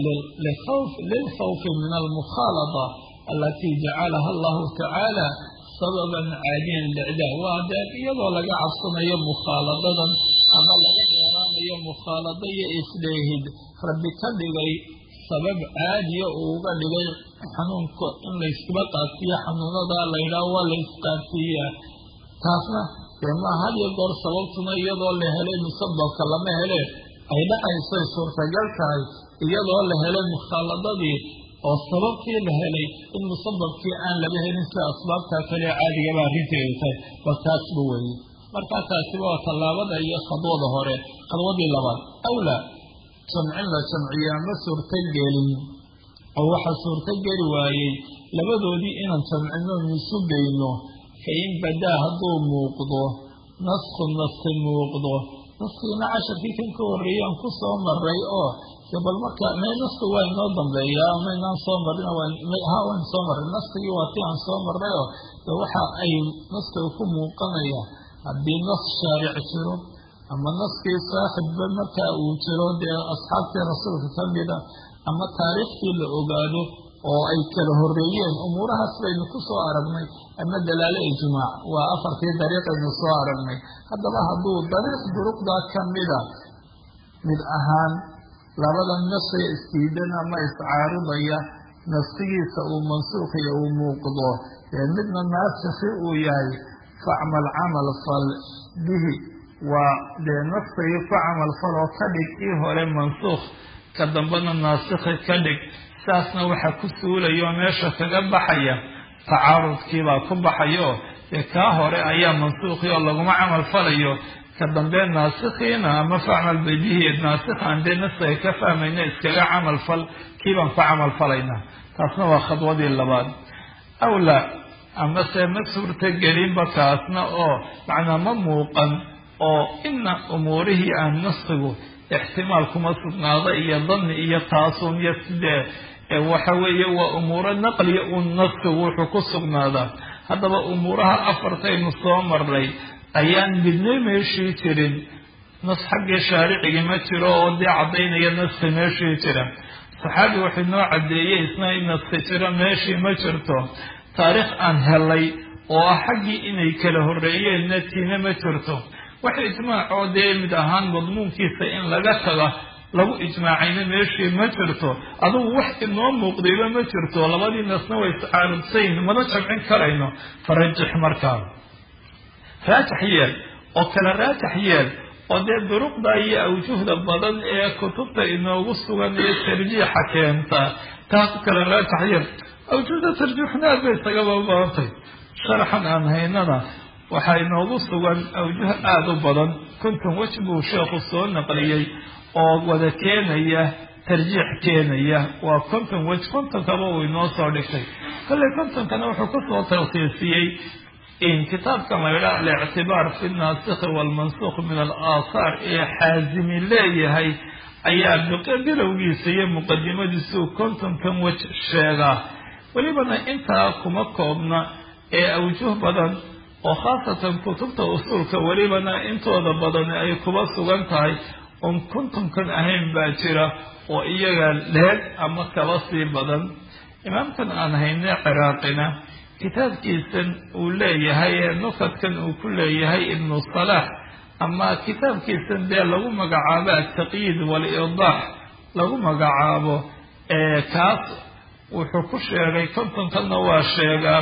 lilkhawfi min almukhaalada alatii jacalaha allahu tacaala sababan caadiyan licdaa waa dee iyadoo laga cabsanayo mukhaaladadan ama laga dheeraanayo mukhaalado iyo isdheehid rabbi ka dhigay sabab caadiya uu uga dhigay xanuunka in layskaba qaadsiiyo xanuunadaa laydhaah waa la isqaadsiiyaa taasna dee maa had iyo goor sababtuna iyadoo la helay musababka lama hele ay dhacaysay suurtagal tahay iyadoo la helay mukhaaladadii oo sababtii la helay in musababkii aan laba helin sida asbaabtaa kale caadigaba arrinteedu tahay waa taasba weeye markaa taasiba waa tallaabada iyo khadwada hore khadwadii labaad awlaa jamcin la jamciyaa ma suurtagelin oo waxaa suurtogeli waayey labadoodii inaan jamcino isu geyno fa in badaa hadduu muuqdo nasku naski muuqdo naskiina casharkii kan ka horreeyey aan ku soo maray oo de bal marka me nasku waa inoo dambeeyaa maynaan soo marin ha waan soo maray naskigii waa ti aan soo marray oo de waxa ay naskiga ku muuqanaya haddii nas shaaric jiro ama naskii saaxibba markaa uu jiro dee asxaabtii rasuulka ka mida ama taariikhtii la ogaado oo ay kala horreeyeen umuurahaas baynu ku soo aragnay ama dalaalo ijmaac waa afartii dariiqaynu soo aragnay haddaba hadduu dariiq duruqdaa ka mida mid ahaan labada nasiga istiidan ama iscaaridaya nafsigiisa uu mansuuqiyo uu muuqdo dee midna naasikhi uu yahay facmal camal fal bihi waa dee nafsigii ku camal fal oo ka dhig ii hore mansuukh ka dambena naasikhi ka dhig saasna waxaa ku suulayo meesha kaga baxaya tacaarudkiibaa ku baxayo dee kaa hore ayaa mansuukhi oo laguma camal falayo ka dambe naasikhiina ama facmal bihi naasikhaan dee nafsiga ka fahmayna iskaga camal fal kiibaan ku camal falaynaa taasna waa khadwadii labaad awlaa amase ma suurtagelinba kaasna oo macnaa ma muuqan oo ina umuurihii aan naskigu ixtimaal kuma sugnaado iyo danni iyo taasuun iyo sidee waxa weeye waa umuuro naqliya uun naskigu wuxuu ku sugnaadaa haddaba umuuraha afartaynu soo maray ayaan midna meeshii jirin nas xaggii shaaricigii ma jiro oo dee caddaynaya naski meeshii jira saxaabi wuxuu noo caddeeyey isna in naski jiro meeshii ma jirto taariikh aan helay oo ah xaggii inay kala horreeyeenna tiina ma jirto wax ijmaacoo dee mid ahaan madmuunkiisa in laga taga lagu ijmaacayna meeshii ma jirto adugu wax inoo muuqdayba ma jirto labadii nasna way iscaarudsayn mana jamcin karayno farajix markaa raajax yeel oo kale raajax yeel oo dee duruqda iyo awjuhda badan ee kutubta inoogu sugan ee tarjiixa keenta taas kale raajax yeel awjuhda tarjiixna aad bay isagaba badantay sharaxan aan haynana waxaa inoogu sugan awjuh aada u badan konton wej buu sheekhu soo naqliyey oo wada keenaya tarjiix keenaya waa konton wej kontonkaba uu inoo soo dhigtay kolley kontonkana wuxuu kusoo talsiisiyey in kitaabkan la yidhaha alictibaar fi naasikhi waalmansuukh min alaahaar ee xaasimi leeyahay ayaa bilowgiisa iyo muqadimadiisuu kontonkan wej sheegaa welibana intaa kuma koobna ee awjuh badan oo khaasatan kutubta usuulka welibana intooda badan ay kuba sugan tahay oon kontonkan ahayn baa jira oo iyaga leeg ama kaba sii badan imaamkan aan hayne ciraaqina kitaabkiisan uu leeyahay ee nukadkan uu ku leeyahay ibnu salaax ama kitaabkiisan dee lagu magacaabo altaqyiid waal-idaax lagu magacaabo kaas wuxuu ku sheegay kontonkanna waa sheegaa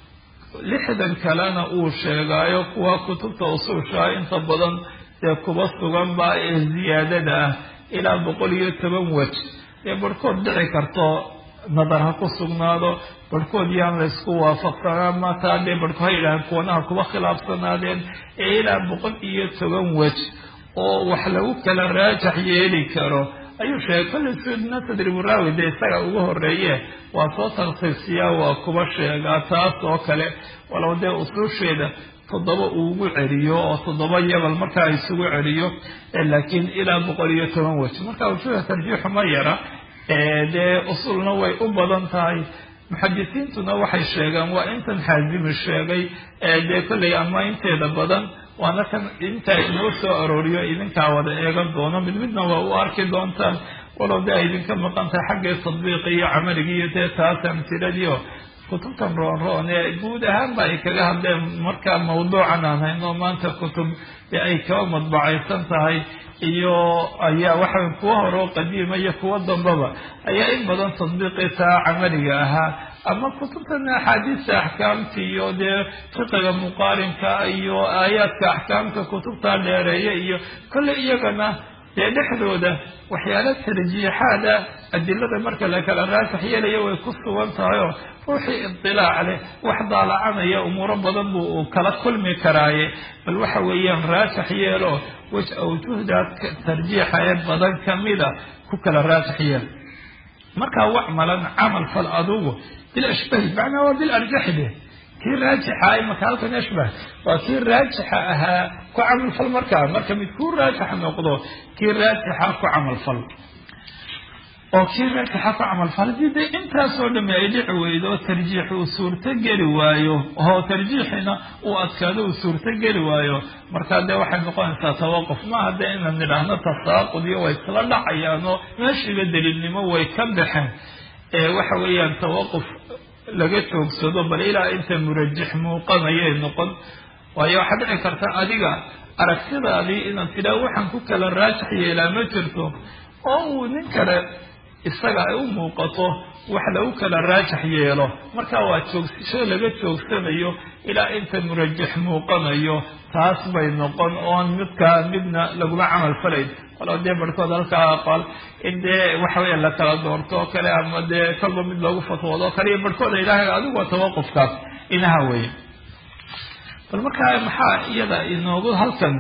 lixdan kalena uu sheegaayo kuwa kutubta usuushaa inta badan dee kuba sugan baa ee ziyaadada ah ilaa boqol iyo toban wej dee barhkood dhici karto nadar ha ku sugnaado barhkood yaan la ysku waafaqsanaa mataa dee barhko ha yidhahaan kuwanaha kuba khilaafsanaadeen ee ilaa boqol iyo toban wej oo wax lagu kala raajax yeeli karo ayuu sheegay kolley sudna tadriburaawi dee isaga ugu horeeye waa soo talsiisiyaa waa kuba sheegaa taas oo kale walow dee usuusheeda toddoba uu ugu celiyo oo toddoba yabal markaa isugu celiyo laakiin ilaa boqol iyo toban wej marka ujuuda tarjiixu ma yara dee usulna way u badan tahay muxadisiintuna waxay sheegaan waa intan xaazimi sheegay dee kolley ama inteeda badan waana kan intaa inoo soo arooriyo idinkaa wada eegan doono mid midna waa u arki doontaan walow dee ay idinka maqan tahay xaggii tadbiiqi iyo camaligi iyo dee taas amtiladii oo kutubtan roon roon ee guud ahaanba ay kaga hadleen markaa mawduucan aan hayno maanta kutub ee ay kaba madbacaysan tahay iyo ayaa waxa kuwa hore oo qadiima iyo kuwa dambaba ayaa in badan tadbiiqitaa camaliga ahaa ama kutubtan axaadiista axkaamta iyo dee fiqiga muqaarinka iyo aayaadka axkaamta kutubta dheereeya iyo kolley iyagana dee dhexdooda waxyaala tarjiixaada adilada marka la kala raasax yeelaya way ku sugan tahay oo ruuxii idilaac leh wax daalacanaya umuuro badan buu uu kala kulmi karaaye bal waxa weeyaan raasax yeelo wej awjuhda tarjiixa ee badan kamida ku kala raasax yeel markaa wacmalan camal fal adugu bilashbahi macnaa waa bilarjaxi de kii raajixa imaka halkan ashbah waa kii raajixa ahaa ku camalfal markaa marka mid kuu raajixa noqdo kii raajixa ku camalfal oo kii raajixa ku camalfal haddii dee intaasoo dhami ay dhici weydo oo tarjiix uu suurto geli waayo oo tarjiixina uu adkaado uu suurto geli waayo markaa dee waxay noqonaysaa tawaquf maaha dee inaan nidhaahno tasaaqud iyo way isla dhacayaan oo meeshiiba daliilnimo way ka baxeen waxa weeyaan tawaquf laga joogsado bal ilaa inta murajix muuqanayay noqon waayo waxaa dhici karta adiga aragtidaadii inaad tidhaah waxaan ku kala raajax yeelaa ma jirto oo uu nin kale isaga ay u muuqato wax lagu kala raajax yeelo marka waa joogsasho laga joogsanayo ilaa inta murajix muuqanayo taas bay noqon oon midkaa midna laguma camal falayn walo dee barhkood halkaa aqal in dee waxa weya la kala doorto oo kale ama dee kolba mid loogu fatwoodo oo kale iyo barhkood ay idhaaha adigu waa tawaqufkaas inaha weeye bal markaa maxaa iyada inoogu halkan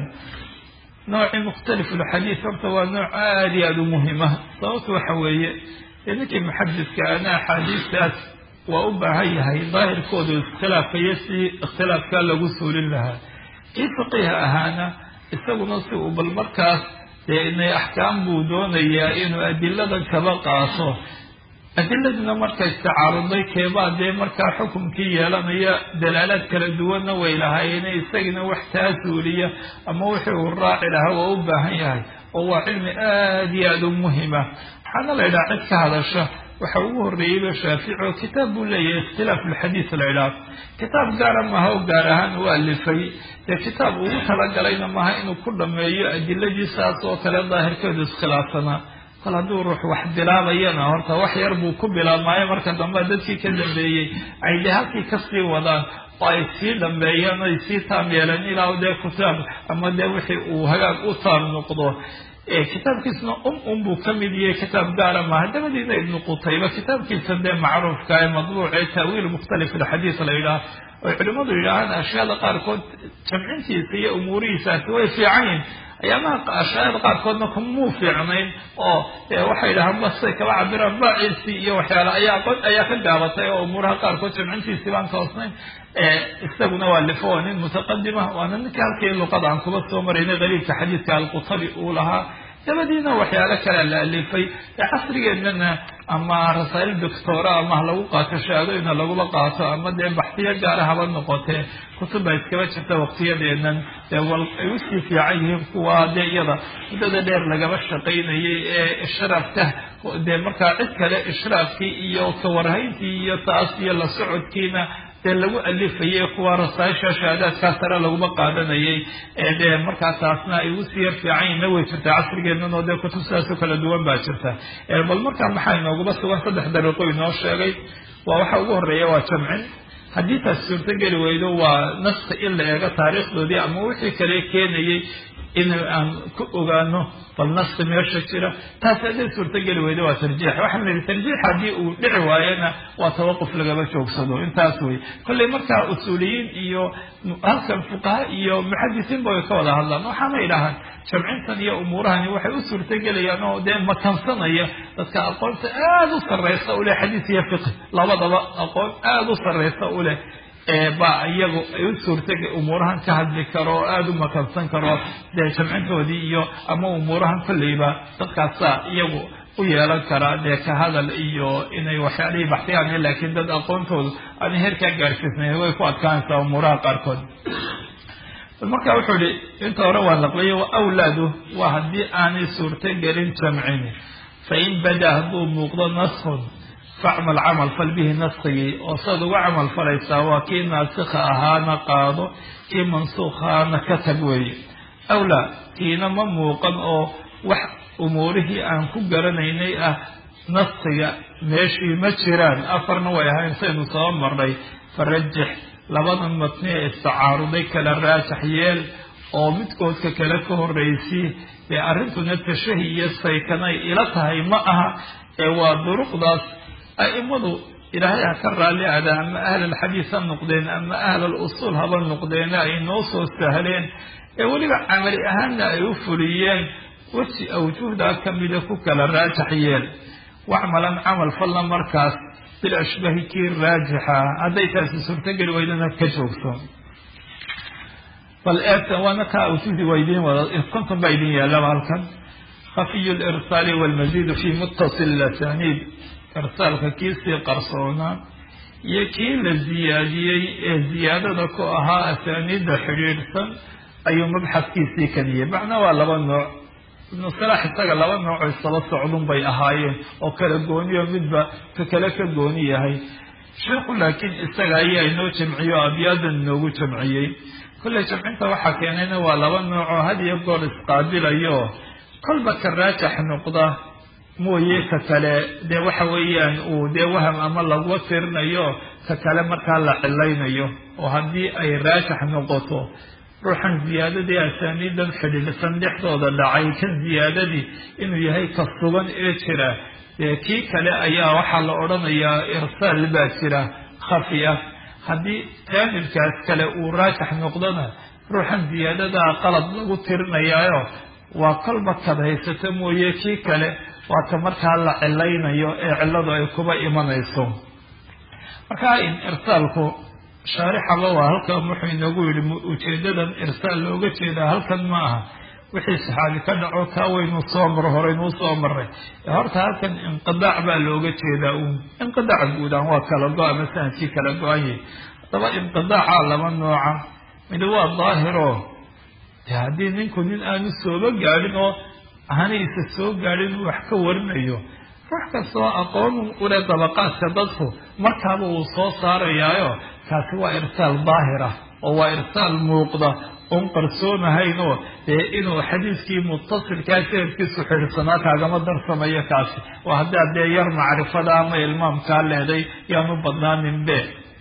noocii mukhtalifulxadiid horta waa nooc aada iyo aada u muhima sababta waxa weeye dee ninkii muxadidka ana axaadiistaas waa u baahan yahay daahirkooda iskhilaafkayo si ikhtilaafkaa lagu suulin lahaa kii faqiiha ahaana isaguna si uu bal markaas dee inay axkaam buu doonayaa inuu adiladan kaba qaato adiladuna marka istacaaruday keebaa dee markaa xukumkii yeelanaya dalaalaad kala duwanna way lahaayeen isagina wax taa suuliya ama wixii uu raaci lahaa waa u baahan yahay oo waa cilmi aada iyo aada u muhima waxaana la yidhaha cid ka hadasha waxa ugu horreeyeyba shaafici oo kitaab buu leeyahay ikhtilaaf ulxadiis la idhaah kitaab gaara maaha oo gaar ahaan u alifay dee kitaab ugu talagalayna maaha inuu ku dhameeyo adiladii saas oo kale daahirkeedu iskhilaafsanaa kol hadduu ruux wax bilaabayana horta wax yar buu ku bilaabmaayo marka dambe dadkii ka dambeeyey ay dee halkii kasii wadaan oo ay sii dhameeyeen ay sii taam yeeleen ilaa dee kitaab ama dee wixii uu hagaag u taam noqdo kitaabkiisna um um buu ka mid yahay kitaab gaara maaha dabadiina ibnu qutayba kitaabkiisa dee macruufka ee madbuuc ee taawiil mukhtalif alxadiis la yidhaah oy culimmadu yidhaahaan ashyaada qaarkood jamcintiisa iyo umuurihiisaasi way fiican yihin ayaamaha ashyaada qaarkoodna kumuu fiicnayn oo waxay yidhahaan basay kaba cabiraan baaciisi iyo waxyaale ayaa ayaa ka gaabatay oo umuuraha qaarkood jamcintiisii baan toosnayn isaguna waa lifo waa nin mutaqadima waana ninka halkii luqada aan kuba soo maraynay qaliilka xadiidka alqutabi uu lahaa dabadiina waxyaalo kale la alifay casrigeednana ama rasaa'il doctora ama ha lagu qaato shahaadooyina lagula qaato ama dee baxsiyo gaara haba noqotee kutub baa iskaba jirta waqtiyadeenan dee wal ay usii fiican yihiin kuwa dee iyada muddada dheer lagaba shaqaynayay ee ishraafka dee markaa cid kale ishraafkii iyo kawarhayntii iyo taas iyo la socodkiina dee lagu alifayay kuwa rasaaisha shahaadaadkaa sare laguma qaadanayay ee dee markaa taasna ay ugu sii yar fiicanyihinna way jirtaa casrigeennan oo dee kutub sidaasoo kala duwan baa jirta bal markaa maxaa inooguma sugan saddex dariiqo inoo sheegay waa waxa ugu horreeya waa jamcin haddii taas suurtogeli weydo waa naska in la eego taariikhdoodii ama wixii kale keenayay in aan ku ogaano bal naski meesha jira taas hadday suurtogeli weydo waa tarjiix waxaan la yidhi tarjiix haddii uu dhici waayana waa tawaquf lagaba joogsado intaas wey kolley markaa usuuliyiin iyo halkan fuqaha iyo muxadisiinba way ka wada hadlaan waxaana idhahaan jamcintan iyo umuurahani waxay u suurtogelayaan oo dee makansanaya dadka aqoonta aada u sarreysa u leh xadiis iyo fiqi labadaba aqoon aada u sarreysa u leh baa iyagu ay u suurta umuurahan ka hadli karo oo aada u makansan karo dee jamcintoodii iyo ama umuurahan kolleyba dadkaasaa iyagu u yeelan karaa dee ka hadal iyo inay waxyaalihii baxsiyaan laakiin dad aqoontoodu aan heerkaa gaarsiisnayn way ku adkaanaysaa umuuraha qaarkood marka wuxuu ihi inta hore waa naqliyo wa awlaadu waa haddii aanay suurto gelin jamcin fain badaa hadduu muuqdo naskun facmal camal fal bihi naskigii oo saad uga camal falaysaa waa kii naasikha ahaana qaado kii mansuukhaana ka tag weeye awlaa kiina ma muuqan oo wax umuurihii aan ku garanaynay ah naskiga meeshii ma jiraan afarna way ahayn saynu soo marnay farajix labadan matni ee istacaaruday kala raajax yeel oo midkoodka kale ka horreysii dee arrintuna tashahi iyo saykanay ila tahay ma aha ee waa duruqdaas a'imadu ilaahay ha ka raalli ada ama ahlalxadiis ha noqdeen ama ahlal usuul haba noqdeene ay noo soo sahleen ee weliba camali ahaanna ay u fuliyeen weji awjuhdaa ka mida ku kala raajax yeel wacmalan camal falla markaas bil ashbahi kii raajixa hadday taasi suurtogeli weydana ka joogso bal eegta waana kaa awjuhdii waa idiin wada konton baa idin yaallaba halkan khafiyu lirsaali walmaziidu fi muttasil lasaniid irsaalka kiisii qarsoonaa iyo kii la ziyaadiyey ee ziyaadada ku ahaa asaaniidda xidhiidhsan ayuu mabxadkiisii kadiyey macna waa laba nooc ibnu salaax isaga laba noocoo isaba socdun bay ahaayeen oo kala gooniyo midba ka kale ka gooni yahay sheikhu laakiin isaga ayaa inoo jamciyo o abyaadan inoogu jamciyey kolley jamcinta waxaa keenayna waa laba noocoo had iyo goor isqaabilayo kolba ka raajax noqda mooye ka kale dee waxa weeyaan uu dee waham ama lagua tirinayo ka kale markaa la cilaynayo oo haddii ay raajax noqoto ruuxan ziyaadadii asaaniidan xidhiidhsan dhexdooda dhacay kan ziyaadadii inuu yahay ka sugan ee jira dee kii kale ayaa waxaa la odhanayaa irsaal baa jira khafi ah haddii jaanibkaas kale uu raajax noqdona ruuxan ziyaadadaa qalad lagu tirinayaayo waa kolba kad haysato mooye kii kale waa ka markaa la cilaynayo ee cilladu ay kuba imanayso markaa in irsaalku shaarixaba waa halkan wuxuu inoogu yihi ujeedadan irsaal looga jeedaa halkan ma aha wixii saxaabi ka dhaco kaa waynu soo mar horeynuu soo maray horta halkan inqidaac baa looga jeedaa uun inqidaac guudaan waa kala go- ama sanadkii kala go-anyay haddaba inqidaaca laba nooca mid waa daahiro de haddii ninku nin aanu sooba gaadhin oo hanaysa soo gaadhin uu wax ka warinayo ruux kastoo aqoon ule dabaqaadka dadku markaaba uu soo saarayaayo kaasi waa irsaal daahir ah oo waa irsaal muuqda oon qarsoonahaynoo dee inuu xadiiskii mutasilkaa sanadkiisu xidhsanaa kaagama darsamayo kaasi oo haddaad dee yar macrifada ama ilmaamkaa leeday yaanu badnaaninbe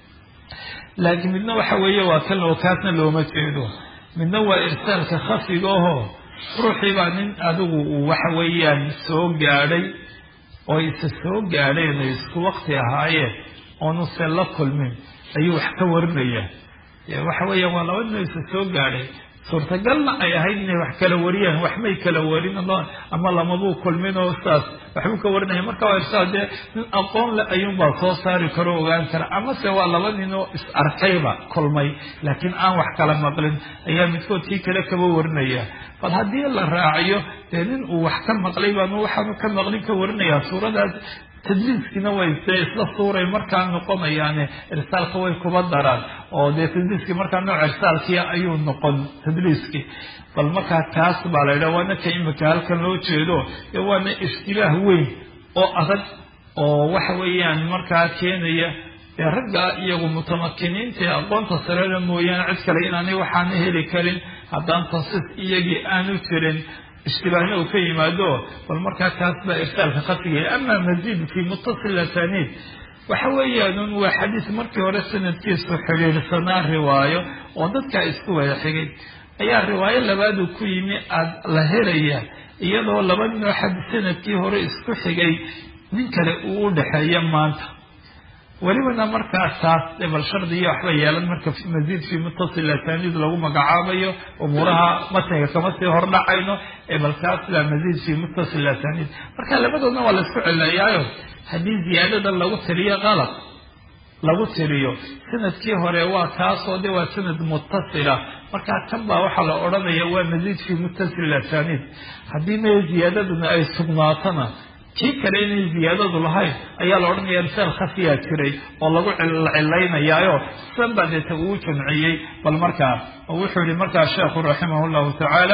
laakiin midna waxa weeye waa kan oo kaasna looma jeedo midna waa irsaalka khafiga aho ruuxii baa nin adigu uu waxa weeyaan soo gaadhay oo isa soo gaadheen ay isku wakti ahaayeen oonu se la kulmin ayuu wax ka warinaya waxa weeyaan waa laba nin isa soo gaadhay suurtagalna ay ahayd inay wax kala wariyaan wax may kala warin ama lamabuu kulmin oo saas waxbuu ka warinaya marka waa irsaal dee nin aqoon le ayuunbaa soo saari karo ogaan kara amase waa laba nin oo is arkayba kulmay laakiin aan wax kala maqlin ayaa midkood kii kale kaba warinaya bal haddii la raaciyo dee nin uu wax ka maqlay baanu waxaanu ka maqlin ka warinayaa suuradaas tadliiskiina way dee isla suuray markaa noqonayaane irsaalka way kuba daraan oo dee tadliiskii markaa nooc irsaalkii ayuu noqon tadliiskii bal markaa kaas baa la yidhaha waana ka imika halkan loo jeedo dee waana ishtibaah weyn oo adag oo waxa weeyaan markaa keenaya dee ragga iyagu mutamakiniinta ee aqoonta sarena mooyaane cid kale inaanay waxaana heli karin haddaan tansiis iyagii aanu jirin ishtibaahna uu ka yimaado bal markaa kaas baa irsaalka khafiga ama maziid fii muttasil asaniid waxa weeyaan waa xadiis markii hore sanadkiisu xidhiidhsanaa riwaayo oo dadkaa isku wada xigay ayaa riwaayo labaadu ku yimi aada la helaya iyadoo laba ninoo xad sanadkii hore isku xigay nin kale uu u dhexeeya maanta welibana markaas taas bal shardiya waxba yeelan marka maziid fii muttasil asaniid lagu magacaabayo umuuraha matniga kama sii hordhacayno bal kaas baa maziid fii muttasil asaniid marka labadoodna waa laisku celayaayo haddii ziyaadadan lagu tiriyo qalab lagu tiriyo sanadkii hore waa kaasoo de waa sanad muttasila markaa kan baa waxaa la odhanaya waa maziid fii muttasil asaniid haddii me ziyaadaduna ay sugnaatona kii kale inay ziyaadadu lahayn ayaa la odhanaya irsaal khafiyaa jiray oo lagu cilaynayaayo san baa deeta uu jamciyey bal markaa oo wuxuu yihi markaa sheekhu raximah llahu tacaala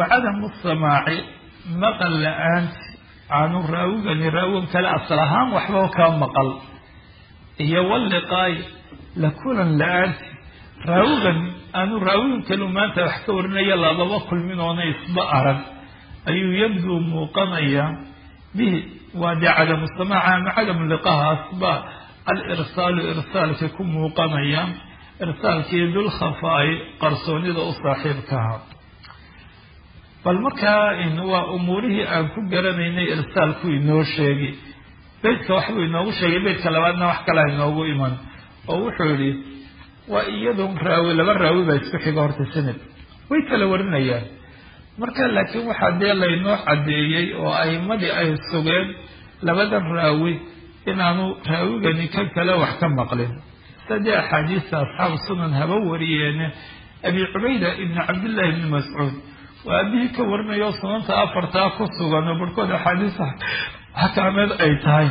wa cadamu samaaci maqal la-aanti aanu raawigani raawigan kale asal ahaan waxba kaa maqal iyo walliqaay la kulan la-aanti raawigan aanu raawigan kalu maanta wax ka warinaya lababa kulmin oona isba arag ayuu yabduu muuqanaya bihi waa dee cadamu samaaca ama cadamu liqahaasba alirsaalu irsaalka ku muuqanaya irsaalkii dulkhafaa'i qarsoonida u saaxiibkaha bal markaa waa umuurihii aan ku garanaynay irsaalku inoo sheegi beytka waxbuu inoogu sheegay beytka labaadna wax kalea inoogu iman oo wuxuu yihi waa iyadun raawi laba raawi baa isku xiga horta sanad way kala warinayaan marka laakiin waxaa dee laynoo caddeeyey oo a'imadii ay sugeen labadan raawi inaanu raawigani kan kale wax ka maqlin sadee axaadiista asxaabu sunan haba wariyeene abi cubayda ibni cabdillahi ibni mascuud waa abihii ka warinayo sunanta afartaa ku sugan oo barhkood axaadiista xakaameed ay tahay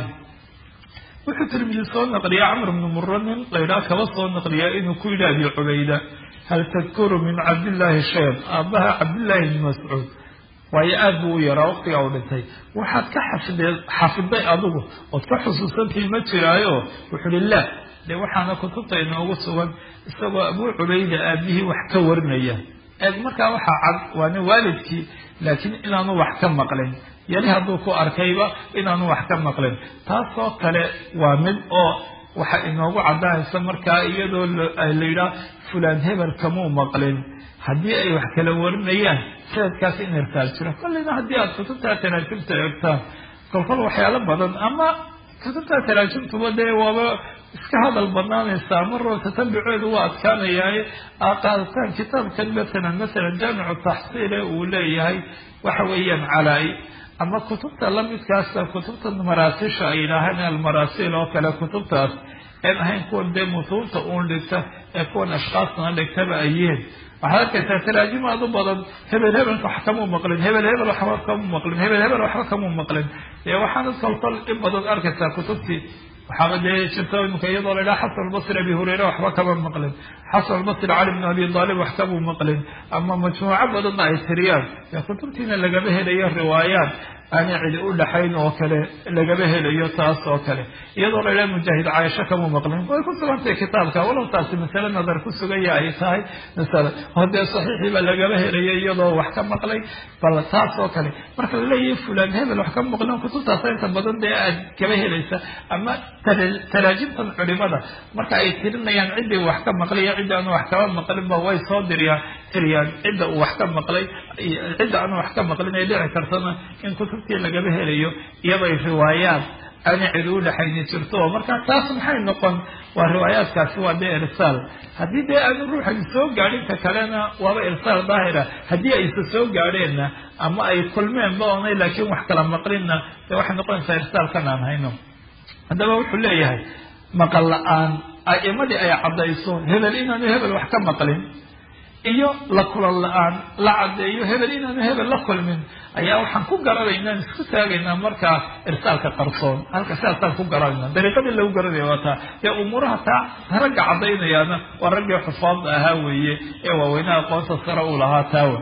wuxuu tirmidi soo naqliya camr bnu muro nin laydhaha kaba soo naqliya inuu ku yidhi abi cubayda hal tadkuru min cabdillaahi shayan aabbaha cabdillahi ibni mascuud waayo aad buu u yaraa waqtigaa u dhintay waxaad ka xafidee xafiday adigu ood ka xusuusantii ma jiraayo wuxuu uhi la dee waxaana kutubta inoogu sugan isagoo abuu cubayda aabihii wax ka warinaya eeg markaa waxaa cad waana waalidkii laakiin inaanu wax ka maqlin yali hadduu ku arkayba inaanu wax ka maqlin taasoo kale waa mid oo waxa inoogu caddaanaysa markaa iyadoo la yidhaah fulaan hebel kamuu maqlin haddii ay wax kala warinayaan sanadkaas in irsaal jiro kolleyna haddii aada kutubtaa taraajumta eegtaan kolkol waxyaalo badan ama kutubtaa taraajumtuba dee waaba iska hadal badnaanaysaa maroo tatabuceedu waa adkaanayaaye qaadataan kitaabkan masalan masalan jaamicu taxsiile uu leeyahay waxa weeyaan calaa-i ama kutubta lamidkaasa kutubta maraasiisha ay yidhaahaan almaraasiil oo kale kutubtaas een ahayn kuwan dee mutuubta uun dhigta ee kuwan ashkaasna dhigtaba ay yihiin waxaad arkaysaa taraajimaad u badan hebel hebel wax kamuu maqlin hebel hebel waxba kamuu maqlin hebel hebel waxba kamuu maqlin ee waxaana kolkol in badan arkaysaa kutubtii waxaaba dee jirta imika iyadoo la yidhaha xasan albasri abi hureyre waxba kama maqlin xasan albasri cali bn abi aalib wax kamuu maqlin ama majmuuco badanna ay tiriyaan ee kutubtiina lagama helayo riwaayaat aanay cidi u dhaxayn oo kale lagama helayo taas oo kale iyadoo la yidhaha mujaahid caaisho kamuu maqlin way ku sugantahay kitaabka walow taasi masale nadar ku sugaya ay tahay masale oo dee saxiixiiba lagama helayo iyadoo wax ka maqlay bal taas oo kale marka laleeyahay fulaan hebel wax ka maqlin kutubtaasa inta badan dee aad kaba helaysa ama taraajimtan culimada marka ay tirinayaan ciddii wax ka maqlay iyo cidda aanu wax kaba maqlinba way soo diriyaan tiriyaan cidda uu wax ka maqlay cidda aanu wax ka maqlin ay dhici kartana in kutubtii lagaba helayo iyaday riwaayaad aana cidi u dhexayni jirto marka taas maxay noqon waa riwaayaadkaasi waa dee irsaal haddii dee aanu ruuxani soo gaadhin ka kalena waaba irsaal daahira haddii aysa soo gaadheenna ama ay kulmeenba oonay laakiin wax kala maqlinna dee waxay noqonaysaa irsaalkan aan hayno haddaba wuxuu leeyahay maqal la-aan a'imadii ay caddayso hebel inaanu hebel wax ka maqlin iyo la kulan la-aan la caddeeyo hebel inaanu hebel la kulmin ayaa waxaan ku garanaynaa isku taagaynaa markaa irsaalka qarsoon halka sidaasaan ku garanayna dariiqadii lagu garanaya waa taa dee umuuraha taa ragga caddaynayaana waa raggii xufaadda ahaa weeye ee waaweynaha aqoonta sare uu lahaa taawa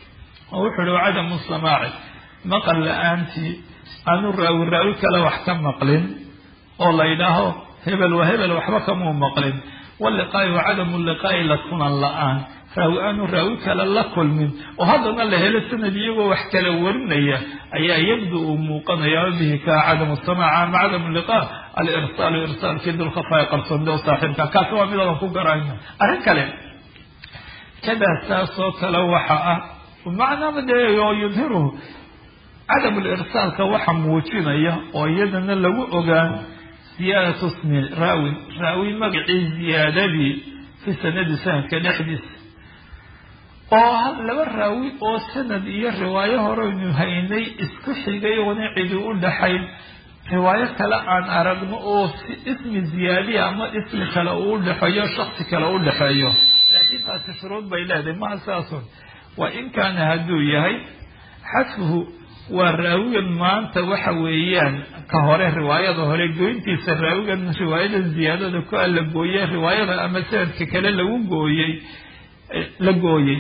oo wuxuu uhi cadamu samaaci maqal la-aantii aanu raawi raawi kale wax ka maqlin oo la yidhaaho hebel waa hebel waxba kamuu maqlin waliqaa'i wa cadamu liqaa'i la kulan la-aan raawi aanu raawi kale la kulmin oo haddana la helo sanad iyagoo wax kala warinaya ayaa yabdu uu muuqanaya bihi ka cadamu samaaca ama cadamu liqa alirsaalu irsaalkii dulkhafaa'i qarsoonida u saaxiibka kaasi waa midoodan ku garayna arrin kale kadaa saasoo kale waxa ah macnaama dee oo yudhiruhu cadamu lirsaalka waxa muujinaya oo iyadana lagu ogaan ziyaadatu smi raawin raawi magacii ziyaadadii fi sanadi sanadka dhexdiisa oo laba raawi oo sanad iyo riwaayo horeynu haynay isku xigay oona cidi u dhaxayn riwaayo kale aan aragno oo si ismi ziyaadiya ama ismi kale uu dhexeeyo shaksi kale u dhexeeyo laakiin taasi shuruud bay leedahay maha saasun wa in kaana hadduu yahay xadfuhu waa raawigan maanta waxa weeyaan ka hore riwaayada hore goyntiisa raawigan riwaayada ziyaadada ku alla gooye riwaayada ama sanadka kale lagu gooyey la gooyey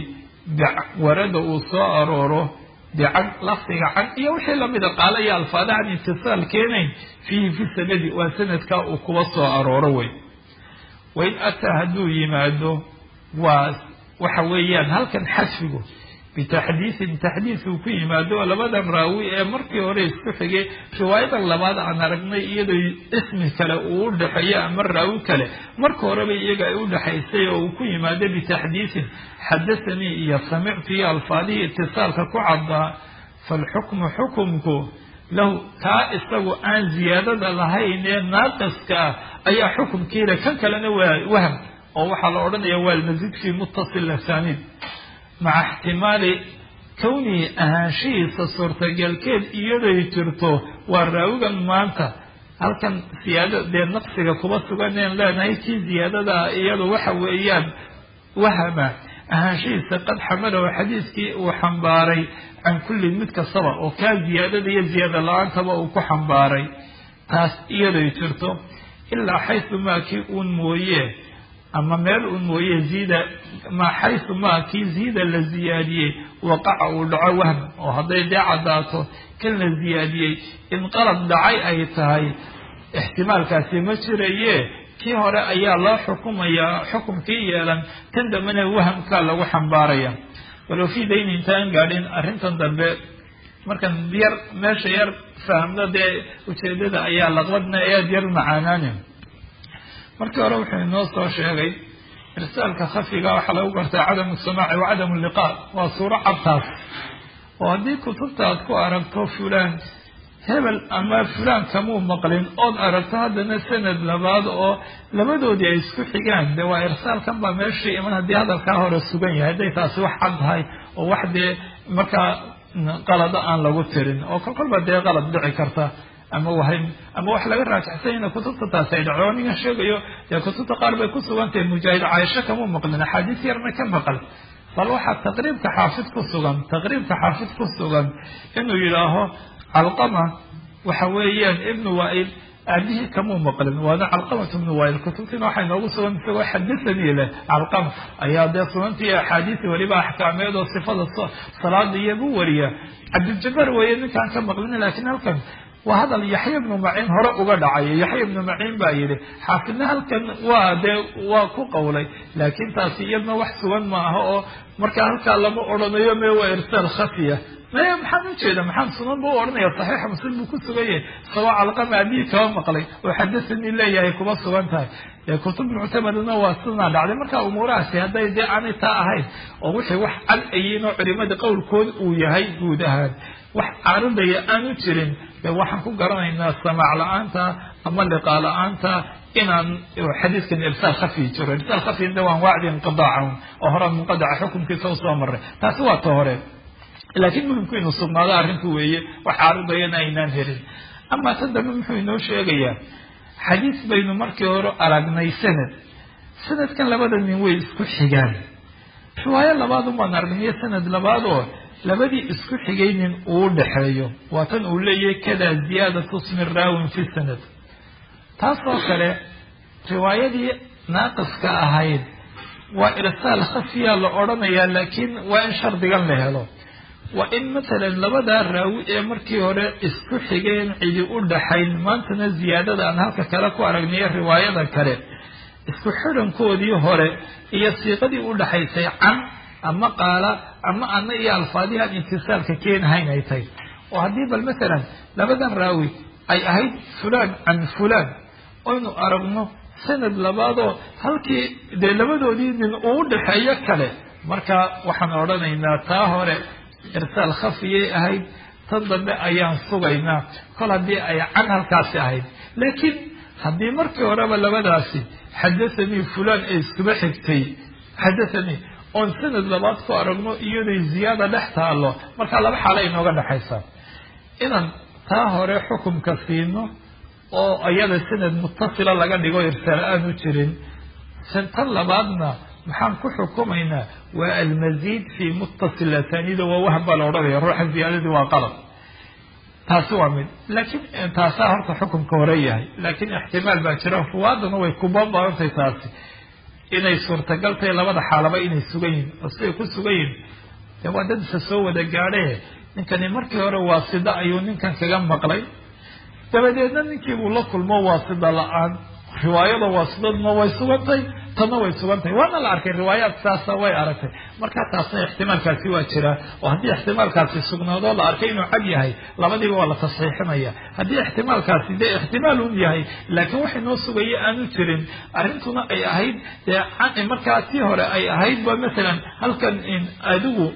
warada uu soo arooro bican lafdiga can iyo wixii lamida qaala iyo alfaadahan itisaal keenayn fiihi fi sanadi waa sanadkaa uu kuba soo arooro wey wain ataa hadduu yimaado waa waxa weeyaan halkan xasfigu bitaxdiisin taxdiis uu ku yimaado oo labadan raawi ee markii hore isku xigay riwaayadan labaad aan aragnay iyadoo ismi kale uu u dhexeeyo ama raawi kale marka horeba iyaga ay u dhexaysay oo uu ku yimaado bitaxdiisin xadahanii iyo samictu iyo alfaadihii itisaalka ku caddaa faalxukmu xukumku lahu kaa isagu aan ziyaadada lahayn ee naaqiska ah ayaa xukumkiile kan kalena waa wahm oo waxaa la odhanaya waa almasiid fii muttasil asaaniid maca ixtimaali kownihi ahaanshihiisa suurtagalkeed iyaday jirto waa raawigan maanta halkan siyaada dee naqsiga kuba suganeen leenahay kii ziyaadadaa iyadu waxa weeyaan wahama ahaanshihiisa qad xamalow xadiiskii uu xambaaray can kullin mid kastaba oo kaa ziyaadada iyo ziyaada la-aantaba uu ku xambaaray taas iyaday jirto ilaa xaysu maa kii uun mooye ama meel uun mooye ziida ma xaysu maa kii ziida la ziyaadiyey waqaca uu dhaco wahm oo hadday dee caddaato kan la ziyaadiyey in qalad dhacay ay tahay ixtimaalkaasi ma jiraye kii hore ayaa loo xukumayaa xukumkii yeelan kan dambena wahamkaa lagu xambaaraya walow fii dayni intaan gaadhin arrintan dambe markan yar meesha yar fahamno dee ujeedada ayaa laqbadna aad yar macaanaani markii hore wuxuu inoo soo sheegay irsaalka khafiga waxaa lagu gartaa cadamu samaaci wa cadamu liqaa waa suuro cabtaas oo haddii kutubta aad ku aragto fulaan hebel ama fulaan kamuu maqlin ood aragto haddana sanad labaad oo labadoodii ay isku xigaan de waa irsaalkan baa meeshii iman haddii hadalkaa hore sugan yahay hadday taasi wax cad tahay oo wax dee markaa qalado aan lagu tirin oo kol kolba dee qalad dhici karta ama wahm ama wax laga raajixsanyana kutubta taasi ay dhaco ningan sheegayo dee kutubta qaar bay ku sugan tahay mujaahid caaisho kamuu maqlin axaadiis yarna ka maqal bal waxaa taqriibka xaafid ku sugan taqriibka xaafid ku sugan inuu yidhaaho calqama waxa weeyaan ibnu waail aabihii kamuu maqlin waana calqamatu ibnu waail kutubtiina waxay noogu sugan isagoo xadahanii leh calqama ayaa dee sunantii axaadiisi weliba axkaameed oo sifada salaada iyagu wariya cabdiljabaar weeye ninkaan ka maqlin laakiin halkan waa hadal yaxya ibnu maciin hore uga dhacay yaxya ibnu maciin baa yidhi xaafidna halkan waa dee waa ku qowlay laakiin taasi iyadna wax sugan ma aha oo marka halkaa lama odhanayo me waa irsaal khafiya maya maxaan ujeeda maxaan sunan ba u odhanaya saxiixa muslim buu ku sugan yahay isagoo calqama abihi kaba maqlay oo xadahanii leeyahay kuma sugan tahay kutub muctamadna waa sidaa dhacday marka umuurahaasi hadday dee aanay taa ahayn oo wixii wax cad ayiin oo culimada qowlkood uu yahay guud ahaan wax caaridaya aanu jirin de waxaan ku garanaynaa samaac la-aanta ama liqaa la-aanta inaan xadiiskan irsaal khafi jiro irsaal khafina waan wacdi inqidaaca oo hore munqadaca xukunkiisa usoo maray taasi waa ta hore laakiin muhimku inuu sugnaado arrinku weeye wax caaridayana aynaan helin amaa tan dambe muxuu inoo sheegayaa xadiis baynu markii hore aragnay sanad sanadkan labada nin way isku xigaan riwaayo labaad umaan aragnay sanad labaad oo labadii isku xigay nin uu dhexeeyo waa tan uu leeyahay kada ziyaadatu smi raawin fi sanad taasoo kale riwaayadii naaqiska ahayd waa irsaal khafiya la odhanayaa laakiin waa in shardigan la helo waa in matalan labadaa raawi ee markii hore isku xigeen cidi u dhaxayn maantana ziyaadada aan halka kale ku aragnayo riwaayada kale isku xidhankoodii hore iyo siiqadii u dhaxaysay can ama qaala ama ana iyo alfaadihi aan intisaalka keenahayn ay tahay oo haddii bal matalan labadan raawi ay ahayd fulaan can fulaan oynu aragno sanad labaadoo halkii dee labadoodii nin uu dhexeeyo kale marka waxaan odhanaynaa taa hore irsaal khafiyay ahayd tan dambe ayaan sugaynaa kol haddii ay can halkaasi ahayd laakiin haddii markii horeba labadaasi xadathanii fulaan ee iskuba xigtay xadathanii oon sanad labaad ku aragno iyaday ziyaada dhex taalo markaa laba xaalo inooga dhexaysaa inaan taa hore xukumka siino oo iyada sanad mutasila laga dhigo irsaal aanu jirin tan labaadna maxaan ku xukumaynaa waa almasiid fi muttasil asaaniida waa waham baa la odhanaya ruuxa ziyaadadii waa qalab taasi waa mid laakiin taasaa horta xukumka hore yahay laakiin ixtimaal baa jira ruwaadana way kubabadantahay taasi inay suurtagal tahay labada xaalaba inay sugan yihin oo siday ku sugan yihin dee waa dad isa soo wada gaadhe ninkani markii hore waasida ayuu ninkan kaga maqlay dabadeedna ninkii buu la kulmo waasida la-aan riwaayada waasidaduna way sugantay tanna way sugantahay waana la arkay riwaayaad saasa way aragtay markaa taasna ixtimaalkaasi waa jiraa oo haddii ixtimaalkaasi sugnaadoo la arkay inuu cad yahay labadiiba waa la tasxiixinaya haddii ixtimaalkaasi dee ixtimaal un yahay laakiin waxay noo sugaya aanu jirin arrintuna ay ahayd dee markaa tii hore ay ahayd ba masalan halkan adigu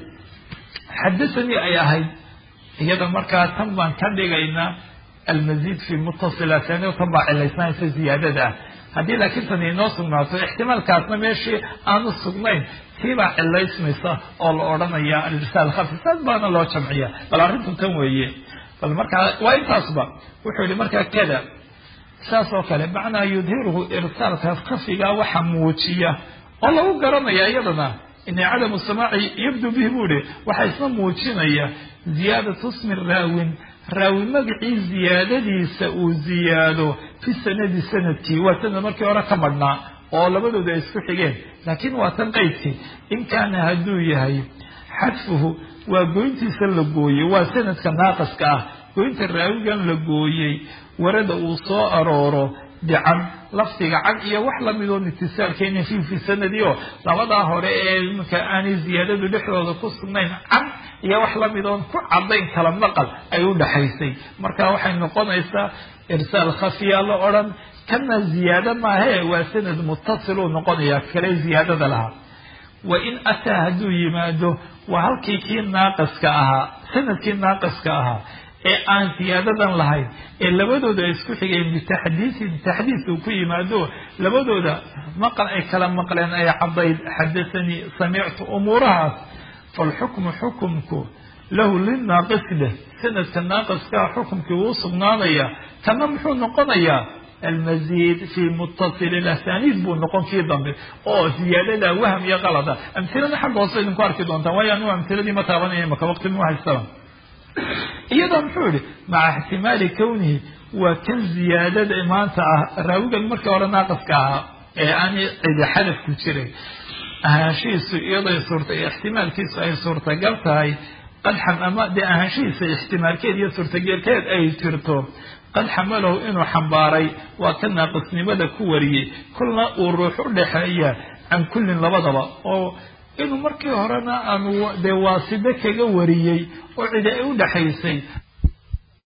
xadasanii ay ahayd iyada markaa tan baan ka dhigaynaa almazid fi mutasilaatani tan baa cilaysnaysa ziyaadada ah haddii laakiin tan inoo sugnaato ixtimaalkaasna meeshii aanu sugnayn tiibaa cilaysmaysa oo la odhanaya alirsaal khafi saas baana loo jamciya bal arrintu tan weeye bal markaa waa intaasba wuxuu yihi markaa kada saas oo kale macnaa yudhiruhu irsaalka khafiga waxa muujiya oo lagu garanaya iyadana ina cadamu samaaci yabdu bihi buu ihi waxaa isna muujinaya ziyaadatu smi raawin raawi magacii ziyaadadiisa uu ziyaado fi sanadi sanadkii waa sanad markii hore ka madhnaa oo labadooda ay isku xigeen laakiin waa tan qaydkii in kaana hadduu yahay xadfuhu waa goyntiisa la gooyey waa sanadka naaqiska ah goynta raawigan la gooyey warada uu soo arooro bican lafdiga can iyo wax lamidoon itisaalkeyna fi fi sanadi oo labadaa hore ee iminka aanay ziyaadadu dhexdooda ku sugnayn can iyo wax lamidoon ku cadayn kala maqal ay u dhaxaysay marka waxay noqonaysaa irsaal khafiya la odhan kana ziyaado maahee waa sanad mutasiluu noqonaya kale ziyaadada lahaa wa in ataa hadduu yimaado waa halkii kii naaqiska ahaa sanadkii naaqiska ahaa ee aan siyaadadan lahayn ee labadooda ay isku xigeen bitaxdiisin taxdiis uu ku yimaado labadooda maqal ay kala maqleen ay cadayd xadasanii samictu umuurahaas falxukmu xukumku lahu linaaqis leh sanadka naaqiskaa xukumkii wuu sugnaanaya kana muxuu noqonayaa almazid fi mutasili asaniid buu noqon kii dambe oo ziyaadada wahm iyo qalada amhilada xagga hoose idinku arki doontaan waayo anigu amhiladii ma taabanaya maka waqti mu haystaba iyadoo muxuu yihi maca ixtimaali kownihi waa kan ziyaadada maanta ah raawigan markii hore naaqiska ahaa ee aanay cidi xadaf ku jiray ahaanshihiisu iyaday suurta ixtimaalkiisu ay suurtagal tahay qadxam ama dee ahaanshihiisa ixtimaalkeed iyo suurtagelkeed ay jirto qad xamalahu inuu xambaaray waa ka naaqisnimada ku wariyey kulna uu ruux u dhexeeya can kullin labadaba oo inuu markii horena aanu dee waaside kaga wariyey oo cidi ay u dhexaysay